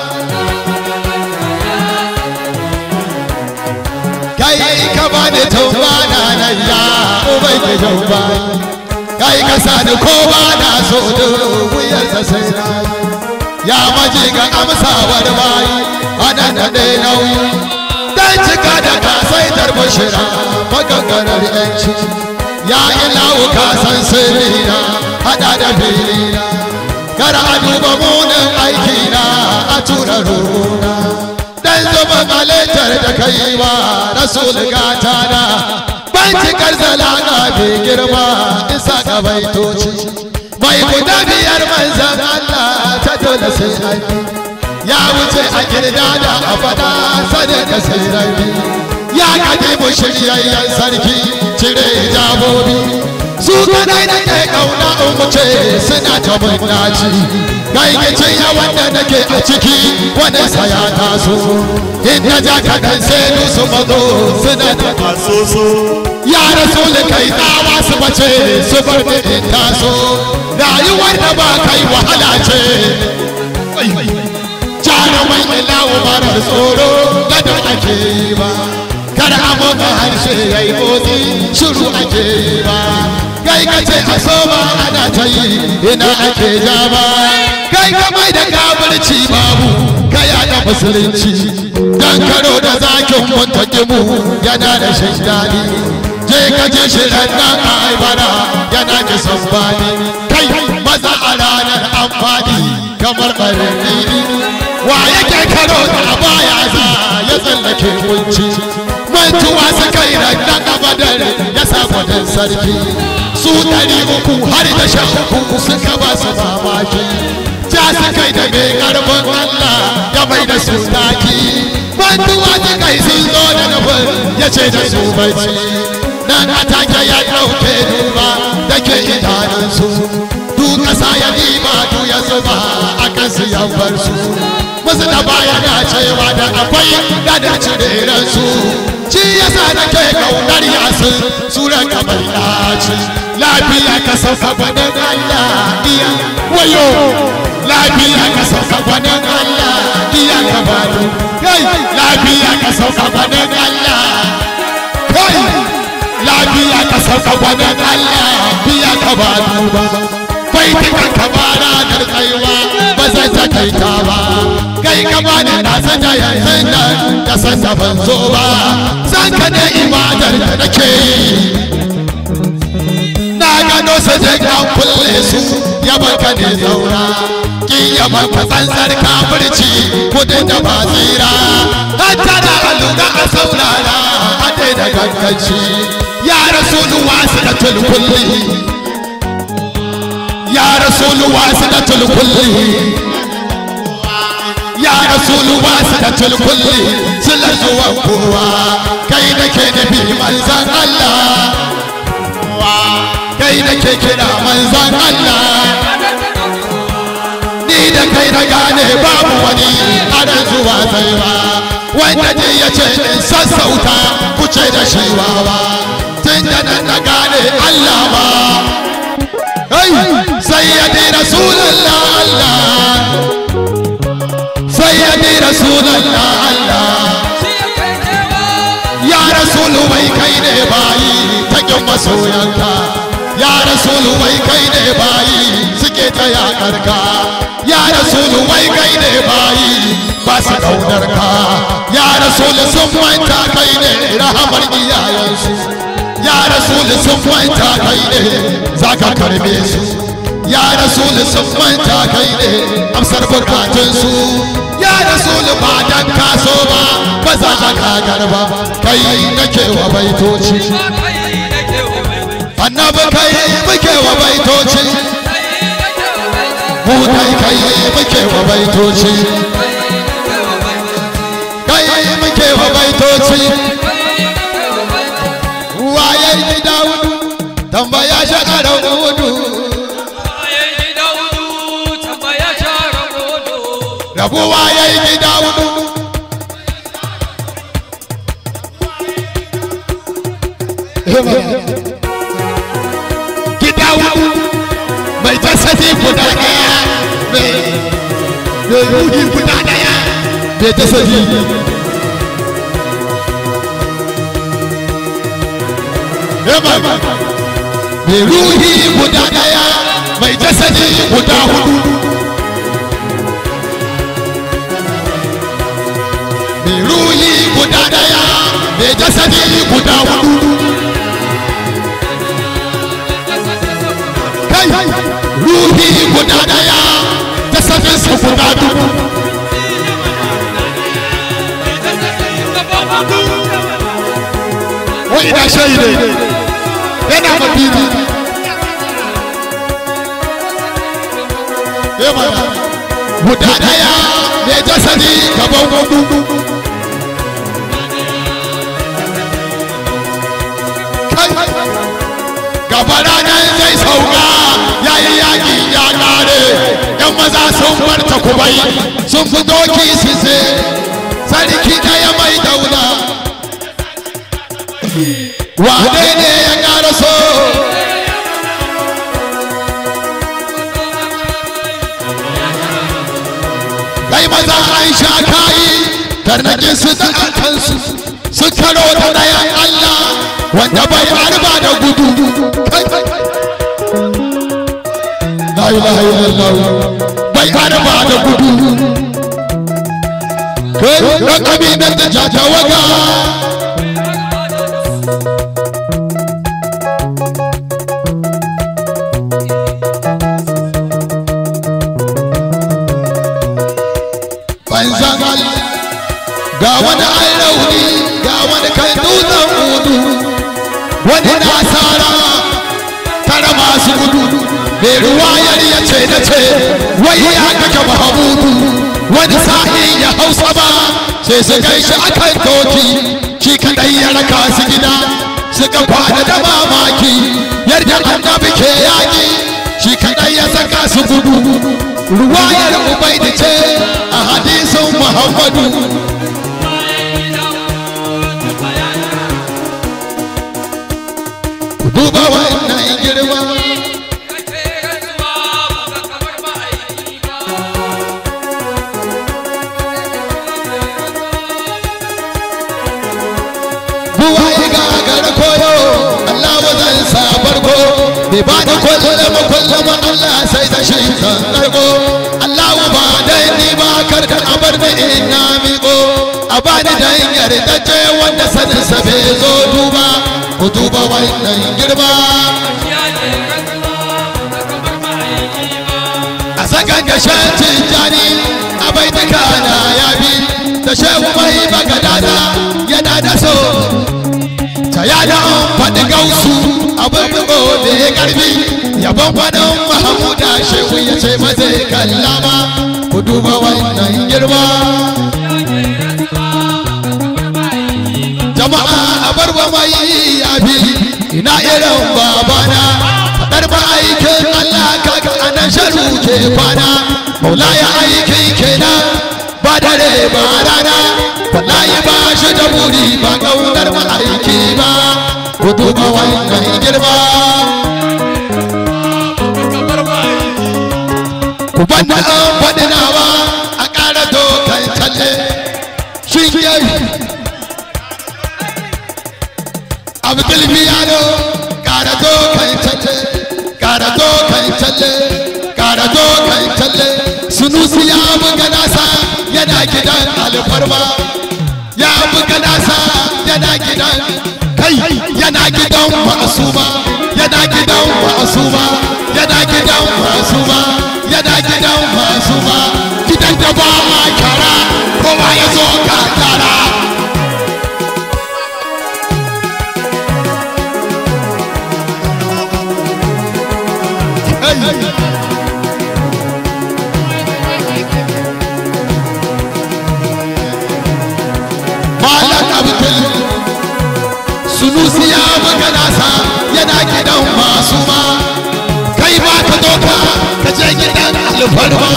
kai ka bani tauba na nan ya ubai ka tauba kai ka sani ko ba na so da wuyarsa sai na ya maji ga amsawar bayi anan da dai nauyi dan cika da kasaitar bashira maganganar yanci ya ilahu ka san sirrina hada da filina kar a duba munin aikina a tura ruhuna dan zuba maletar da kai wa rasul gata na ban cikar zalaka bai girma isa ga baitoci mai guda biyar manzan Allah ta dole sai an ya wuce a girda da a fada sanin da sai rabi ya kaji mu shiryayyen sarki cire hijabobi su kadai da ke kauna in wuce suna ta naci kai gicin yawan da nake a ciki wani saya taso inda ja kaɗan sai su mazo suna ta taso ya rasu kai tsawa su bace su bar da in taso rayuwar da ba kai wahala ce jarumai ilawu marar tsoro gado ake yi ba kar abokan harshe ya yi motsi shiru ake yi ba kai ka ce a so ba ana ta yi ina ake ja ba kai ka mai da kafirci babu ka yaɗa musulunci dan karo da zakin muntaki mu yana da shan daɗi je ka je shi nan a aibara yana da sambani kai maza a ranar amfani kamar ɓarin wa yake karo da baya za ya tsallake kunci mantuwa su kai rannan abadar ya samu dan sarki su ɗari uku har da sha uku suka ba su mamaki ja su kai da mai karfin Allah ya mai da su taki mantuwa su kai sun zo da nufin ya ce da su bacci nan atake ya ɗauke duba da ke idanunsu du ƙasa ya nima du ya zuba a kan su bar su musu da baya na cewa da akwai gada cireren su shi yasa da ke kaunar yasin sura kamar yaci lafiya ka sauka gwanin Allah iya wayo lafiya ka sauka gwanin Allah iya ka bani kai lafiya ka sauka gwanin Allah kai lafiya ka sauka gwanin Allah iya ka bani bai tukan ka bara da kaiwa ba
zai takaita ba kai gaba da na sanya yanzu nan da san da ban zo ba san ka ne ibadar da nake yi na gano su zai an kulle su yaban ka ne zaura kin yaban ka tsantsar kafirci kudin da ba tsira an tara a lura a saurara a da ganganci ya rasulu wasu da tulkulli ya rasulu wasu da tulkulli ya rasulu wasu da tulkulli sila zuwa kowa kai da ke nufi manzan Allah kai da ke kira manzan Allah ni da kai na gane babu wani ana zuwa zai ba wanda ne ya ce in sassauta kuce da shi wawa tun da nan na gane Allah ba sayyadi rasulallah Allah sayyadi rasulallah Allah ya rasulu wai kai ne bayi takin masoyanka ya rasulu wai kai ne bayi suke ta yakarka ya rasulu wai kai ne bayi ba su kaunar ka ya rasulu sun manta kai ne rahamar iyayensu ya rasulu sun manta kai ne za ka karbe su ya rasulu sun manta kai ne amsar bukatunsu ya rasulu ba dan kaso ba ba za ka kagar ba kai nake wa baitoci annabi kai muke wa baitoci mu kai kai muke wa baitoci kai muke wa baitoci waye gida wudu tambaya shakarar wudu rabuwa ya yi gida wudu gida wudu mai tasiri guda daya mai ruhi guda daya mai tasiri mai ruhi guda daya mai jasadi guda hudu mai ruhi guda daya mai jasadi guda hudu kai ruhi guda daya jasadinsa guda dubu wa ina shaide yana madidi guda daya mai jasadi gaban gudu kai gaba ranar zai sauka ya yi yaƙi ya ƙare yan maza sun bar takubai sun fi doki su se sarki ɗaya mai daula wane ne ya ƙara so kai maza an sha kayi tarnakin su da kansu sun karo da ɗayan Allah wanda bai harba da gudu la ilaha illallah bai harba da gudu kan kabilar da jatawaga banzan Allah ga wani an rauni ga wani kan dutsen hudu wani na tsara tara masu gudu mai ruwayar ya ce na ce wai ya kake mahamudu wani sa'i ya hausa ba sai su kai shi akan doki shi kadai ya raka su gida suka kwana da mamaki yadda annabi ke yaƙi shi kadai ya saka su gudu ruwayar ubaidi ce a hadisin muhammadu duba wannan girma buwa yi gagara koyo Allah zan sa farko bai ba da kullum kullum Allah sai da shi zan karko Allahu ba dai ni ba kar da abar da ina miƙo a bani dan yardace wanda sanin sa bai zo duba ku duba wannan girma a sakan da shan tijjani a bai ta kana ya bi da shehu mai bagadada yana da so ta yada faɗi gausu abin bugo da ya karfi yabon faɗin mahamuda shehu ya ce ba zai kallama ku duba wannan girma jama'a a bar wa mai yafi ina irin babana faɗar ba aikin Allah kaga anan sharu ke kwana maula ya aikin kenan ba dare ba rana wallahi ba shi da buri ba kaunar ma aiki ba ku duba wannan girma ku banda an faɗi nawa a ƙara dokan talle shin yayi abdul biyano ƙara dokan talle ƙara dokan talle ƙara dokan talle sunusi ya buga nasa yana gidan alfarma ya buga nasa yana gidan kai yana gidan masuma yana gidan masuma yana gidan masuma yana gidan masuma gidan da ba a kara kowa ya zo ka tara malam abdul sunusi ya buga nasa yana gidan masu ma kai ba ka doka ka je gidan alfarma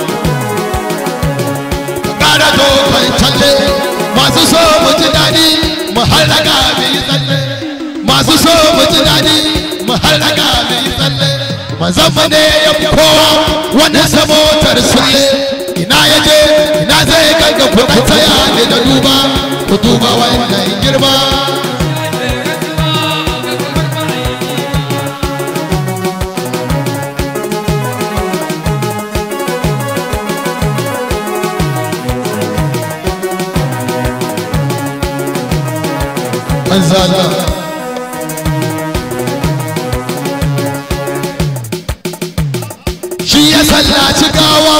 ƙara dokan talle masu so mu ji daɗi mu harraka mu yi tsalle masu so mu ji daɗi mu harraka mu yi tsalle mazamma ne ya fi kowa wannan samotar sulle ina ya je ina zai ganga kuɗa tsaya ne da duba ku duba wannan girma manzana shi ya sallaci gawa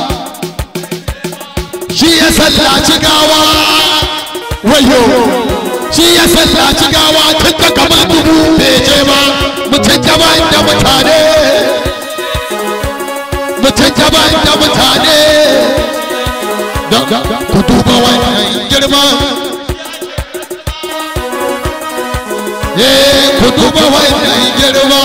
shi ya sallaci gawa wayo shi ya sallaci gawa tun da kamar dubu bai je ba mutum daban da mutane mutum daban da mutane don ku duba wannan girma eh ku duba wannan girma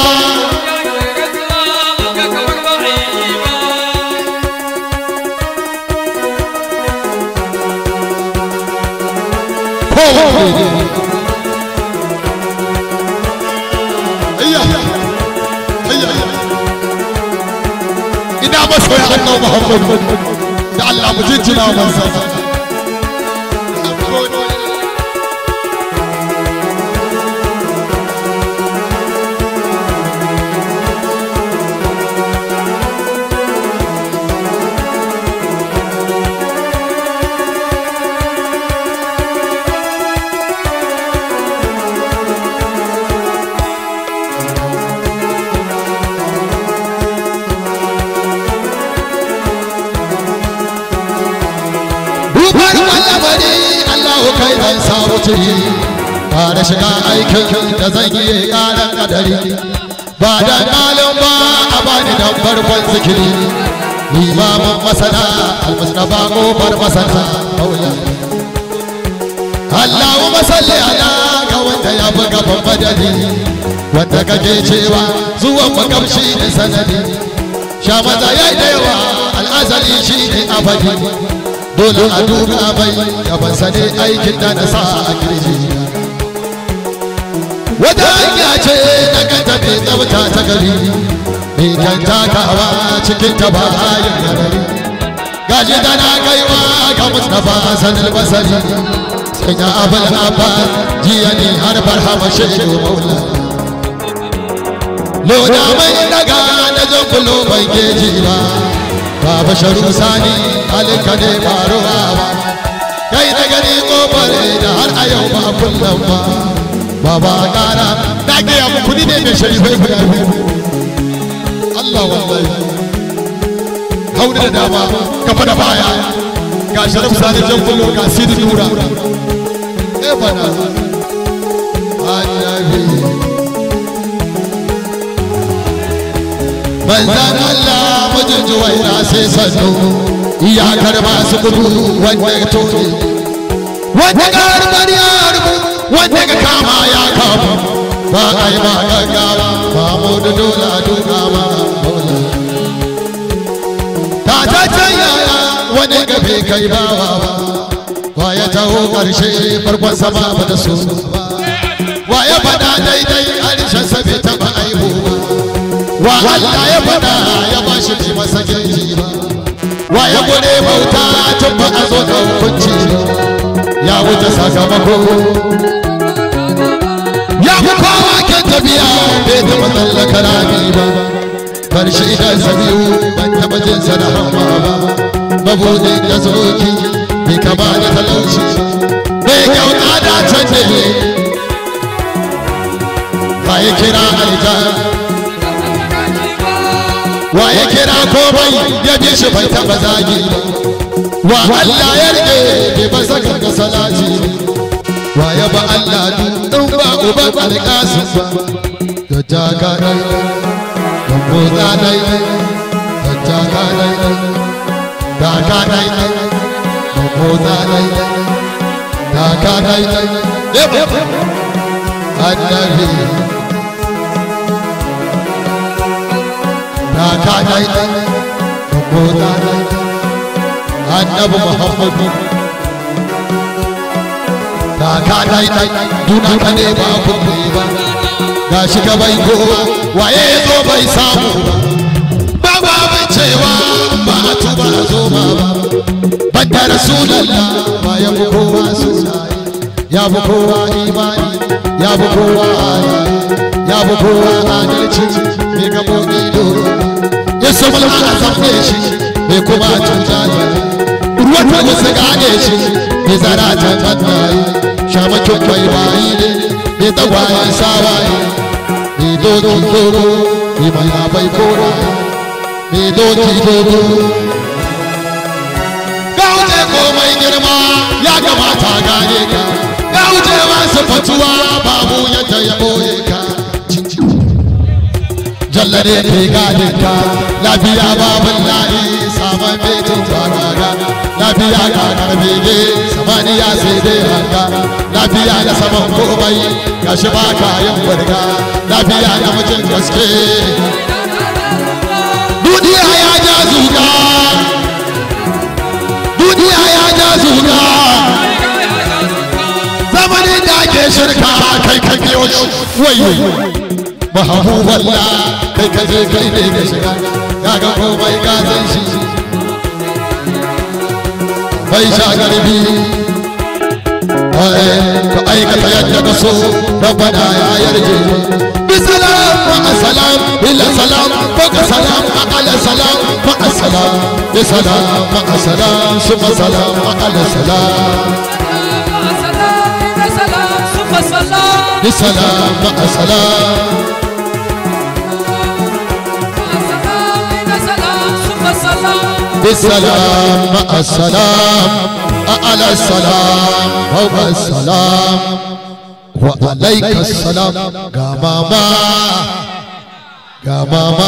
ina masoya annabi Muhammad da Allah mu jinjina mansa Rubar mallamari Allahu kai dan samu ciri ba da shiga aikin da zan yi ƙaran kadari ba da malin ba a bani da farkon zikiri limamin masana almusnafa kofar masana maula Allahu masalli ala ga wanda ya fi gaban madadi wanda kake cewa zuwan makamshi da sanadi sha maza ya da yawa al'azali shi ne abadi dole a duba bai gaban sane aikin da na sa a kirji wata hanya ce na kanta mai tsabta ta gari mai kan takawa cikin ta ba yin gari gashi da na kaiwa ga mustapha sanar basari sanya abul abbas jiya ne har barhama shaidu maula loda mai daga na jan kulo bai geji ba baba sharu sani halika ne faruwa ba kai da gani kofar da har a yau ba kullum ba baba gara na gaya muku ni ne mai sharifai guda biyu Allah wallahi hauna da dama kafa da baya ga sharif sani jan kulo ga sidi nura eh bana annabi manzan Allah mijin juwaira sai sannu iyakar masu gudu wanda ya toke wanda ga harbar ya harbu wanda ga kama ya kamu ba a yi ba gaggawa ba mu da dola duka ma dola ta ta can yaya wani gabe kai bawa ba wa ya taho karshe farkon sama ba da su ba wa ya faɗa daidai harshen sa bai taɓa aihu ba wa Allah ya faɗa ya ba shi ji masa girki ba wa ya gode bauta tun ba a zo da hukunci ya wuce sakamako ya fi kowa ke tafiya bai taɓa tsallaka rami ba bar shi idan sa biyu ban taɓa jin sa da hamma ba mabudin da zoki bai kama da talauci bai kyauta da can da ne ba ya kira aljan wa ya kira komai ya bi shi bai taba zagi wa Allah ya rike bai ba saka ga salati wa ya ba Allah dun ba uban alƙasim ba da jaga dai da motsa dai da jaga dai da ka dai da motsa dai da ka dai annabi da ka dai da motsa dai annabi muhammadu da ka dai dai duna ka ne ba kuma ba ga shi ka bai kowa waye ya zo bai samu ba ba ba cewa ba a tuba a zo ba ba banda rasulallah ba ya fi kowa sunaye ya fi kowa imani ya fi kowa halaye ya fi kowa adalci mai gaɓoɓi dole ya samu a zafe shi mai kuma cuta ne ruwan da wasu gane shi mai zara ta fannaye shamakin mai bayi ne mai tagwayen sawaye mai doki dogo mai mai labai kora mai doki dogo ga wuce komai girma ya kamata gane ka ga wuce masu fatuwa babu yadda ya ɓoye ka jalla ne ke gane ka lafiya babin layi saman betin faraga lafiya kakar bege samaniya sai dai hanga lafiya da saman komai gashi ba kayan burga lafiya da mutum gaske duniya ya ja zuga duniya ya ja zuga zamanin da ake shirka kai kan biyo wayo mahabuballa kai ka je kai ne ka shiga kaga komai ka san shi bai sha garbi ka aikata yadda ka so rabbana ya yarje bisalam wa salam ila salam faka salam ala salam fa salam bisalam wa salam suma salam ala salam bisalam wa salam بالسلام مع السلام أعلى السلام فوق السلام وعليك السلام قماما قماما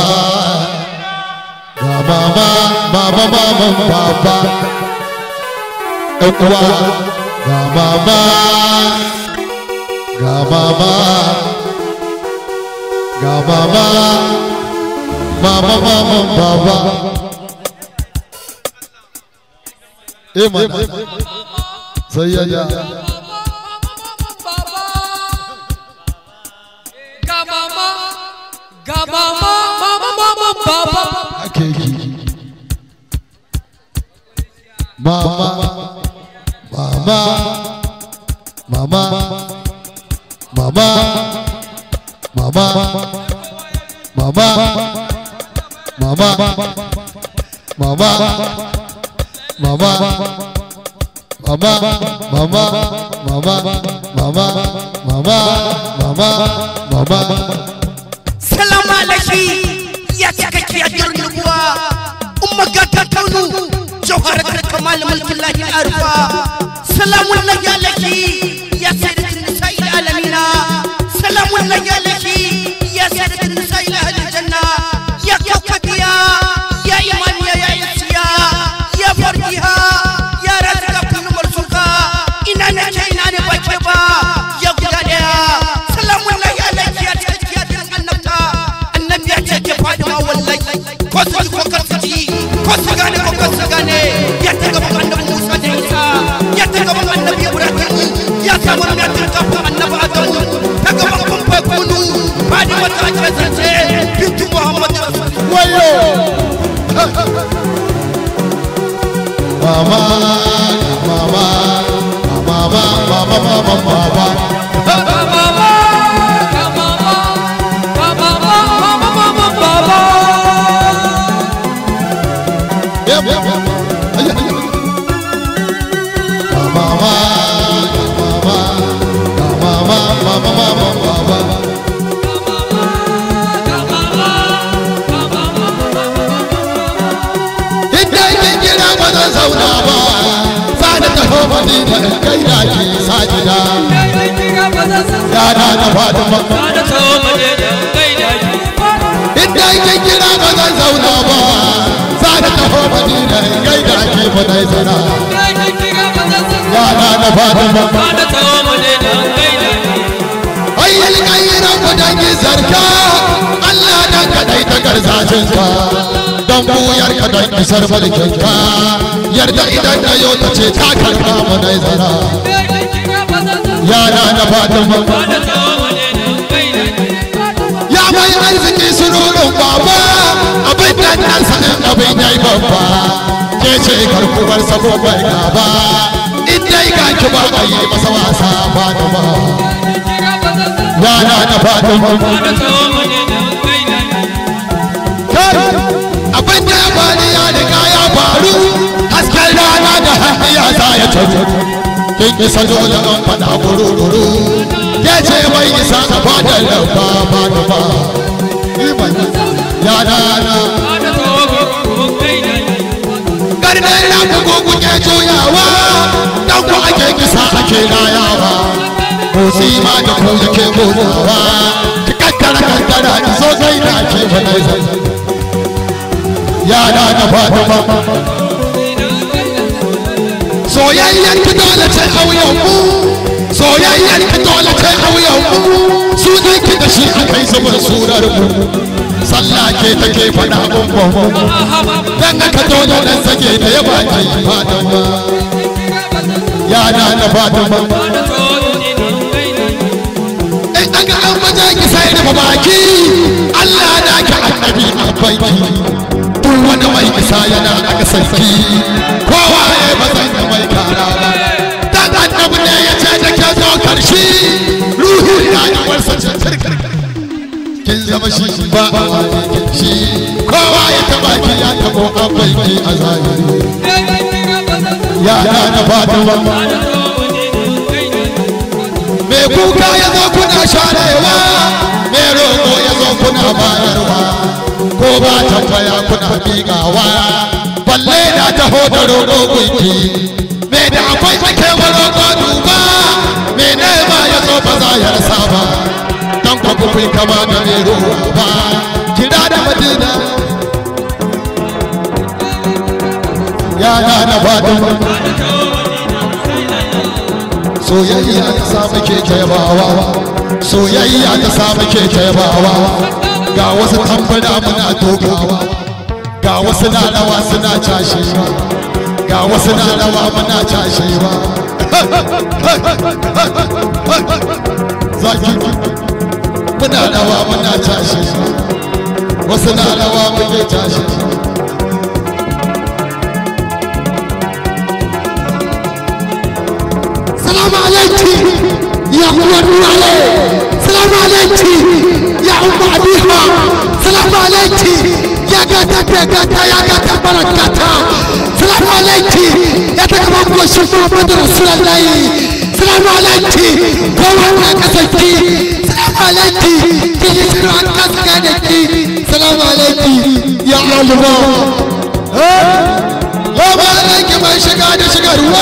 قماما ماما ماما بابا اقوى قماما قماما قماما ماما ماما بابا eh mana sai ya ja
ga mama ga mama mama mama baba
ake yi mama mama mama mama mama mama mama mama mama mama mama mama mama mama mama mama
salamu alaihi ya cikakke a jirin nubuwa umma gata kaunu jawharatul kamal mulkin lahi arfa salamu alaihi ya sayyidatin nisa'il alamina salamu alaihi ya sayyidatin nisa'il ahli janna ya kawkabiya ya imaniya ya isiya ya fardiha ya razika kullu marzuka ina ne ke ina ne bake ba ya guda daya salamu alaihi ya cikakke a jirin annabta annabi ya ce ke fadima wallahi ko su ji ko kar su ji ko su gane ko kar su gane ya ta gaban annabi musa da isa ya ta gaban annabi ibrahim ya samu ya ta gaban annabi adam ta gaban kun fa kunu fadima ta ce zance bintu muhammad
wayo mama mama mama mama mama mama Yep, yep, yep. Ay, ay, ay. Mama, mama, mama, mama, mama, mama, mama. Inda kin kira ba zan zauna ba, za da taho madina in kai da ki sajida. Yana da Fatima. Inda kin kira ba zan zauna ba, za da taho madina in kai da ki fadai sana. Yana da Fatima. Ayyal kayyiran ku dangi zarka, Allah dan kadai ta garzacinka. Don buyar ka don isar mulkinka, yarda idan na yau ta ce ta karɓa mu dai zara. Yana da Fatima. Ya mai arziki sururin baba, abin da nan sanin abin yayi babba. Ke ce karkuwar sabo bai gaba, in dai ga ki ba a yi masa wasa Fatima. Yana da Fatima. Kai, abin da ya faru ya riga ya faru, hasken rana da hanniya za ya taru. Kin isa dole an faɗa guru-guru, ke ce mai isa a fadar lauka Fatima. Yana na. Karfe na ku gugu ke juyawa, dan ku ake kisa ake rayawa. Motsi ma da ku yake motsawa, ki kakkara kankara ki zo zai na ke wani zai. Yana da Fatima. Soyayyar ki dole ce auyen mu, soyayyar ki dole ce auyen mu, sunan ki da shi akai zubar surar mu. Sallah ke take faɗa gungun mu, dan haka dole nan sake da ya baki Fatima. Yana da Fatima. In aka an maza ki sai da baki, Allah na ki annabi a baiki. duk wani mai isa yana a sarki kowa ya ba zai da mai kara ba dan annabi ne ya ce da ke zo karshe ruhu na yi warsa cirkir kin zama shi ba a wani shi kowa ya taba ki ya tabo akwai ki a zahiri ya na da fatima me kuka ya zo kuna sharewa me roƙo ya zo kuna bayarwa ko ba tambaya kuna miƙawa balle na taho da roƙo gunki me da akwai ake wa roƙo duba me nema ya zo ba za ya rasa ba dan kwa kuku kama da me ruwa ba kira da madina ya na na fadin soyayya ta samu keke yabawa soyayya ta samu keke yabawa ga wasu tambara muna dogawa ga wasu na rawa suna cashewa ga wasu na rawa muna cashewa zaki muna rawa muna cashewa wasu na rawa muke cashewa
سلام عليك يا أم النور عليه سلام عليك يا أم أبيها
salamu alaiki ya gata ta gata ya gata barakata salamu alaiki ya ta kama goshin muhammadu rasulullahi salamu alaiki kowa na kasance salamu alaiki ki yi shiru an kaska da ki salamu alaiki ya alima Goma alaiki mai shiga da shigarwa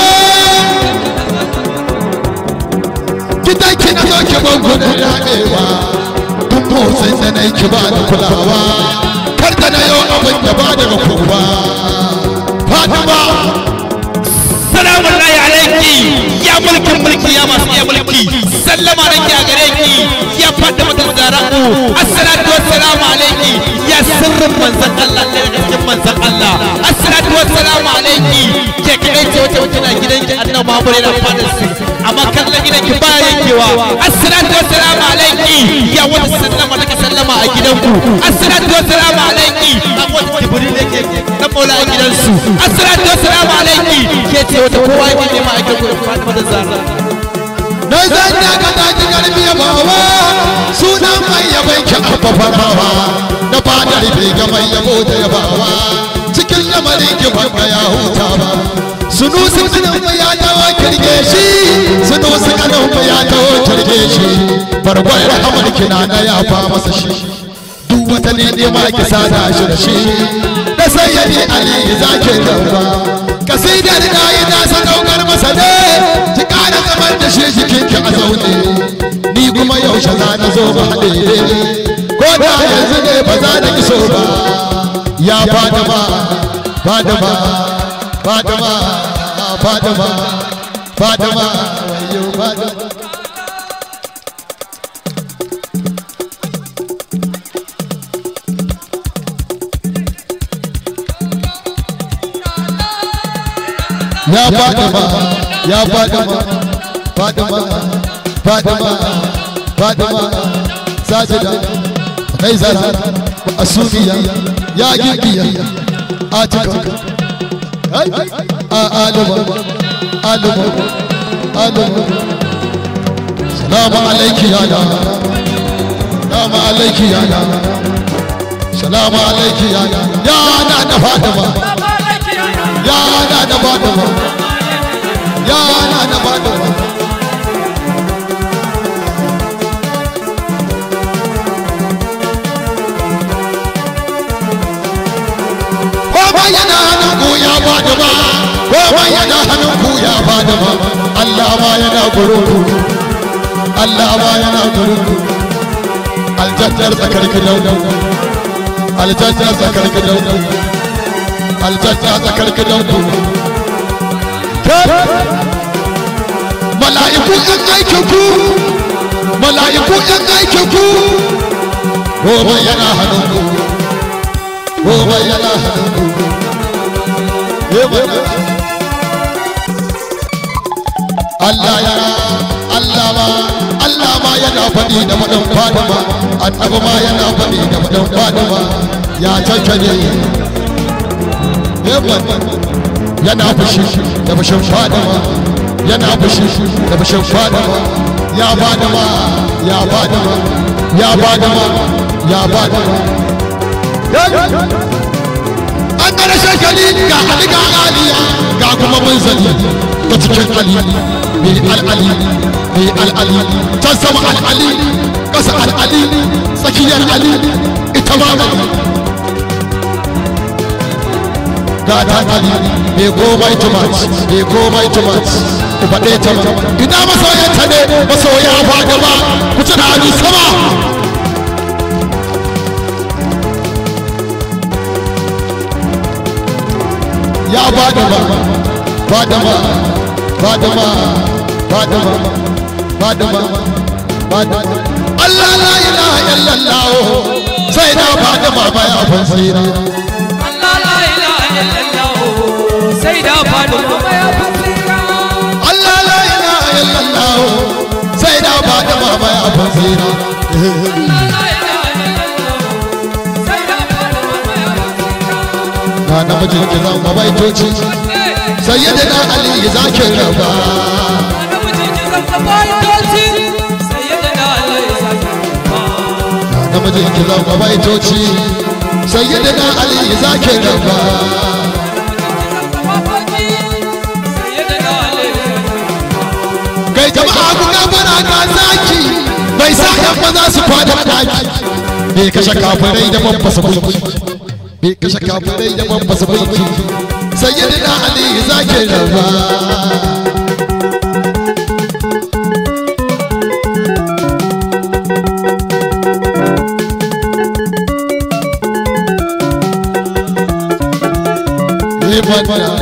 gidan ki na zo ki ban gudun daɗewa duk motsin da na yi ki ba da kulawa kar da na yau abin da ba daga kowa fatima
salamun lahi alaiki ya mulkin mulki ya masu iya mulki sallama nake a gare ki ya fadda mutum zaraku assalatu wassalamu alaiki ya sirrin manzon Allah ɗaya daga cikin manzon Allah assalatu wassalamu alaiki ke kadai ce wata wata na gidanki annabi Muhammad yana fadar su amma kallon gidanki ba yankewa assalatu wassalamu alaiki ya wata sallama nake sallama a gidanku assalatu wassalamu alaiki a wata jibril yake na mola a gidansu assalatu wassalamu alaiki ke ce wata kowa yake nema a gidanku da Fatima da Zahra
na zan da ka taki karfi ya bawa sunan mai yabai ki abba bawa na fadar bai ga mai yabo da yabawa cikin lamarin ki banka ya huta ba sunu sunu mu ya dawo kirge shi sunu sunu mu ya dawo kirge shi bargon rahamar kina na ya fa masa shi duk wata ne ma ki sada shi da shi da sayyidi ali zaki dauka kasidar da yi da sadaukar masa ne ki kara zaman da shi jikin ki a zaune ni kuma yaushe za na zo ba haɗe ko da yanzu ne ba za na iso ba ya fadama fadama fadama fadama fadama wayo fadama ya fadama ya fadama fadama fadama fadama sajida kaisara asubiya ya gigiya atika a alima alima alima salamu alaiki ya da salamu alaiki ya da salamu alaiki ya da ya na da fadama ya na da fadama ya na da fadama komai yana hannun ku ya bada ba komai yana hannun ku ya bada ba Allah ma yana gurin ku Allah ma yana gurin ku aljannar tsakar gidan ku aljannar tsakar gidan ku aljannar tsakar gidan ku mala'iku ɗan aikin ku mala'iku ɗan aikin ku komai yana hannun ku komai yana hannun ku Allah ya Allah ma Allah ma yana faɗi da madan Fatima annabi ma yana faɗi da madan Fatima ya cancane yana fushi da fushin Fatima yana fushi da fushin Fatima ya Fatima ya Fatima ya Fatima ya Fatima an gara shakali ga ali ga aliya ga kuma munzali ta cikin ali mai al'ali mai al'ali ta sama al'ali ƙasa al'ali tsakiyar ali ita ma ali ga ta ali mai komai tumat mai komai tumat ku faɗe ta ma ina masoyanta ne masoya ba gaba ku ci da hannu sama ya fadama fadama fadama fadama fadama fadama Allah la ilaha illallah sai da fadama baya fasira
Allah la ilaha illallah sai da faduma baya fasira
Allah la ilaha illallah sai da fadama baya fasira
Allah la ilaha illallah sai da faduma baya fasira
na namijin ki zan mabaitoci sayyidina ali zakin raba
namiji ki zama baitoci sayyidina Allah ya saki
na namijin je ki zama baitoci sayyidina ali zaki rabba kai jama'a ku gabara ga zaki bai sa yan maza su kwada daki bai kashe kafirai da ban fasa bulki bai kashe kafirai da ban fasa bulki sayyidina ali zaki rabba ibada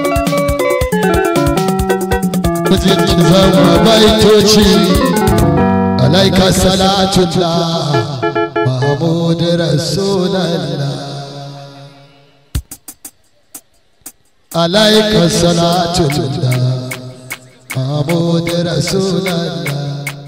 mutum zama baitoci alaika salatullah mahmud rasulallah alaika salatullah mahmud rasulallah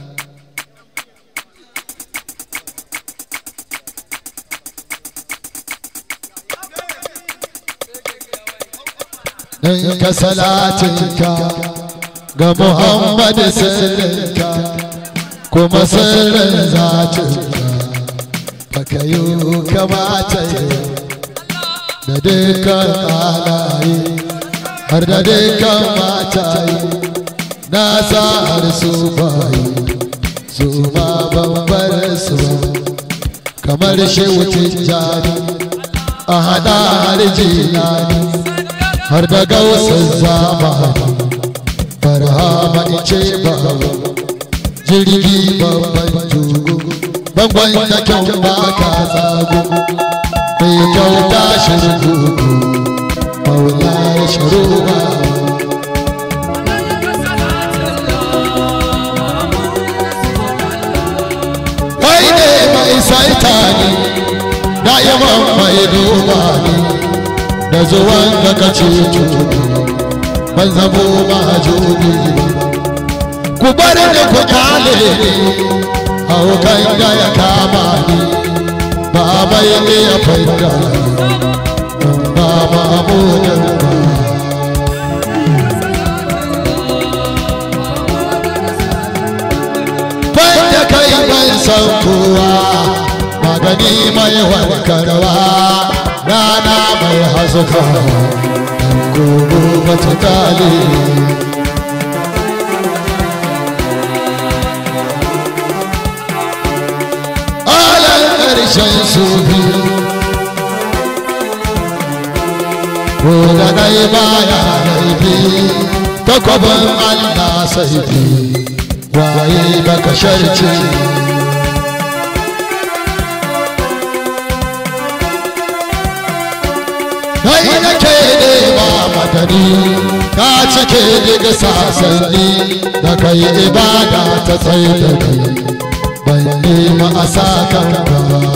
in ka salatinka ga Muhammad sirrinka kuma sirrin zatinka baka yi kamata da dukkan alaye har da dukkan mataye na sa har su bayi su ma bambar su kamar shehu tijjani a hada har jilani har da gausar zamani barhama ice babu jirgi babban jugu bangon da kyau ba ka zago mai kyau ta shirgu maula ya shiru ba kai ne mai saita ne da'iman mai duba ne da zuwan da ka ce ban zamo mahajuni ku bar da ku kale ni haukan da ya kama ni ba mai ne ya fadda ba mamudan ba ban da kai ban san kowa magani mai warkarwa rana mai hazuka gobe mata kale alan ƙarshen su biyu ko da dai baya laifi takwabin allah saifi waye baka sharci kai nake nema madani ka cike daga sasanni da kai ibada ta tsaye da kai ban nema a sa kanka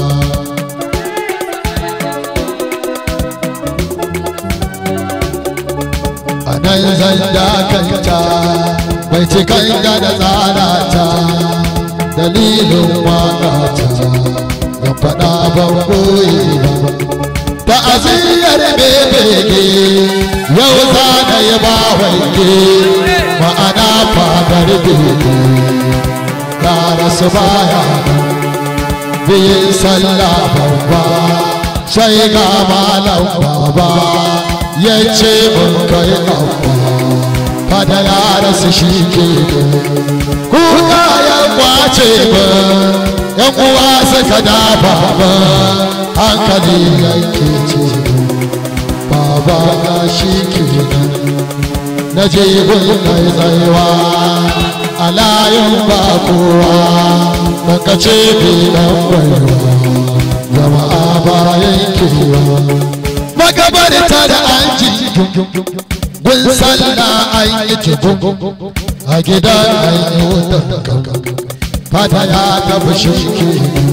a nan zan dakanta bai cikan da da tsara ta dalilin waka ta ya faɗa ban koyi ba ta'aziyar bebege yau za na yi ba wange ma'ana fadar bege ya rasu baya biyin sallah babba sai ga malam baba ya ce mun kai abba fada ya rasu shi ke kuka ya kwace ba yan uwa suka dafa ba hankali yake ce baba na shi kenan na je gun mai tsayuwa a layin ba kowa baka ce bilan gwaiwa jama'a bayan kewa magabarta da an ji gun sallah an yi tukun a gidan an yi wutan fata ya tafi shi kenan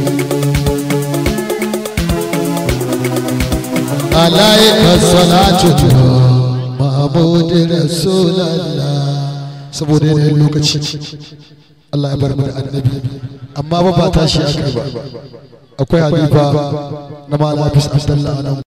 alaika salatu mahmud rasulallah saboda yanayin lokaci Allah ya bar mu da annabi amma ba ba tashi akai ba akwai halifa na malam Hafiz Abdullah nan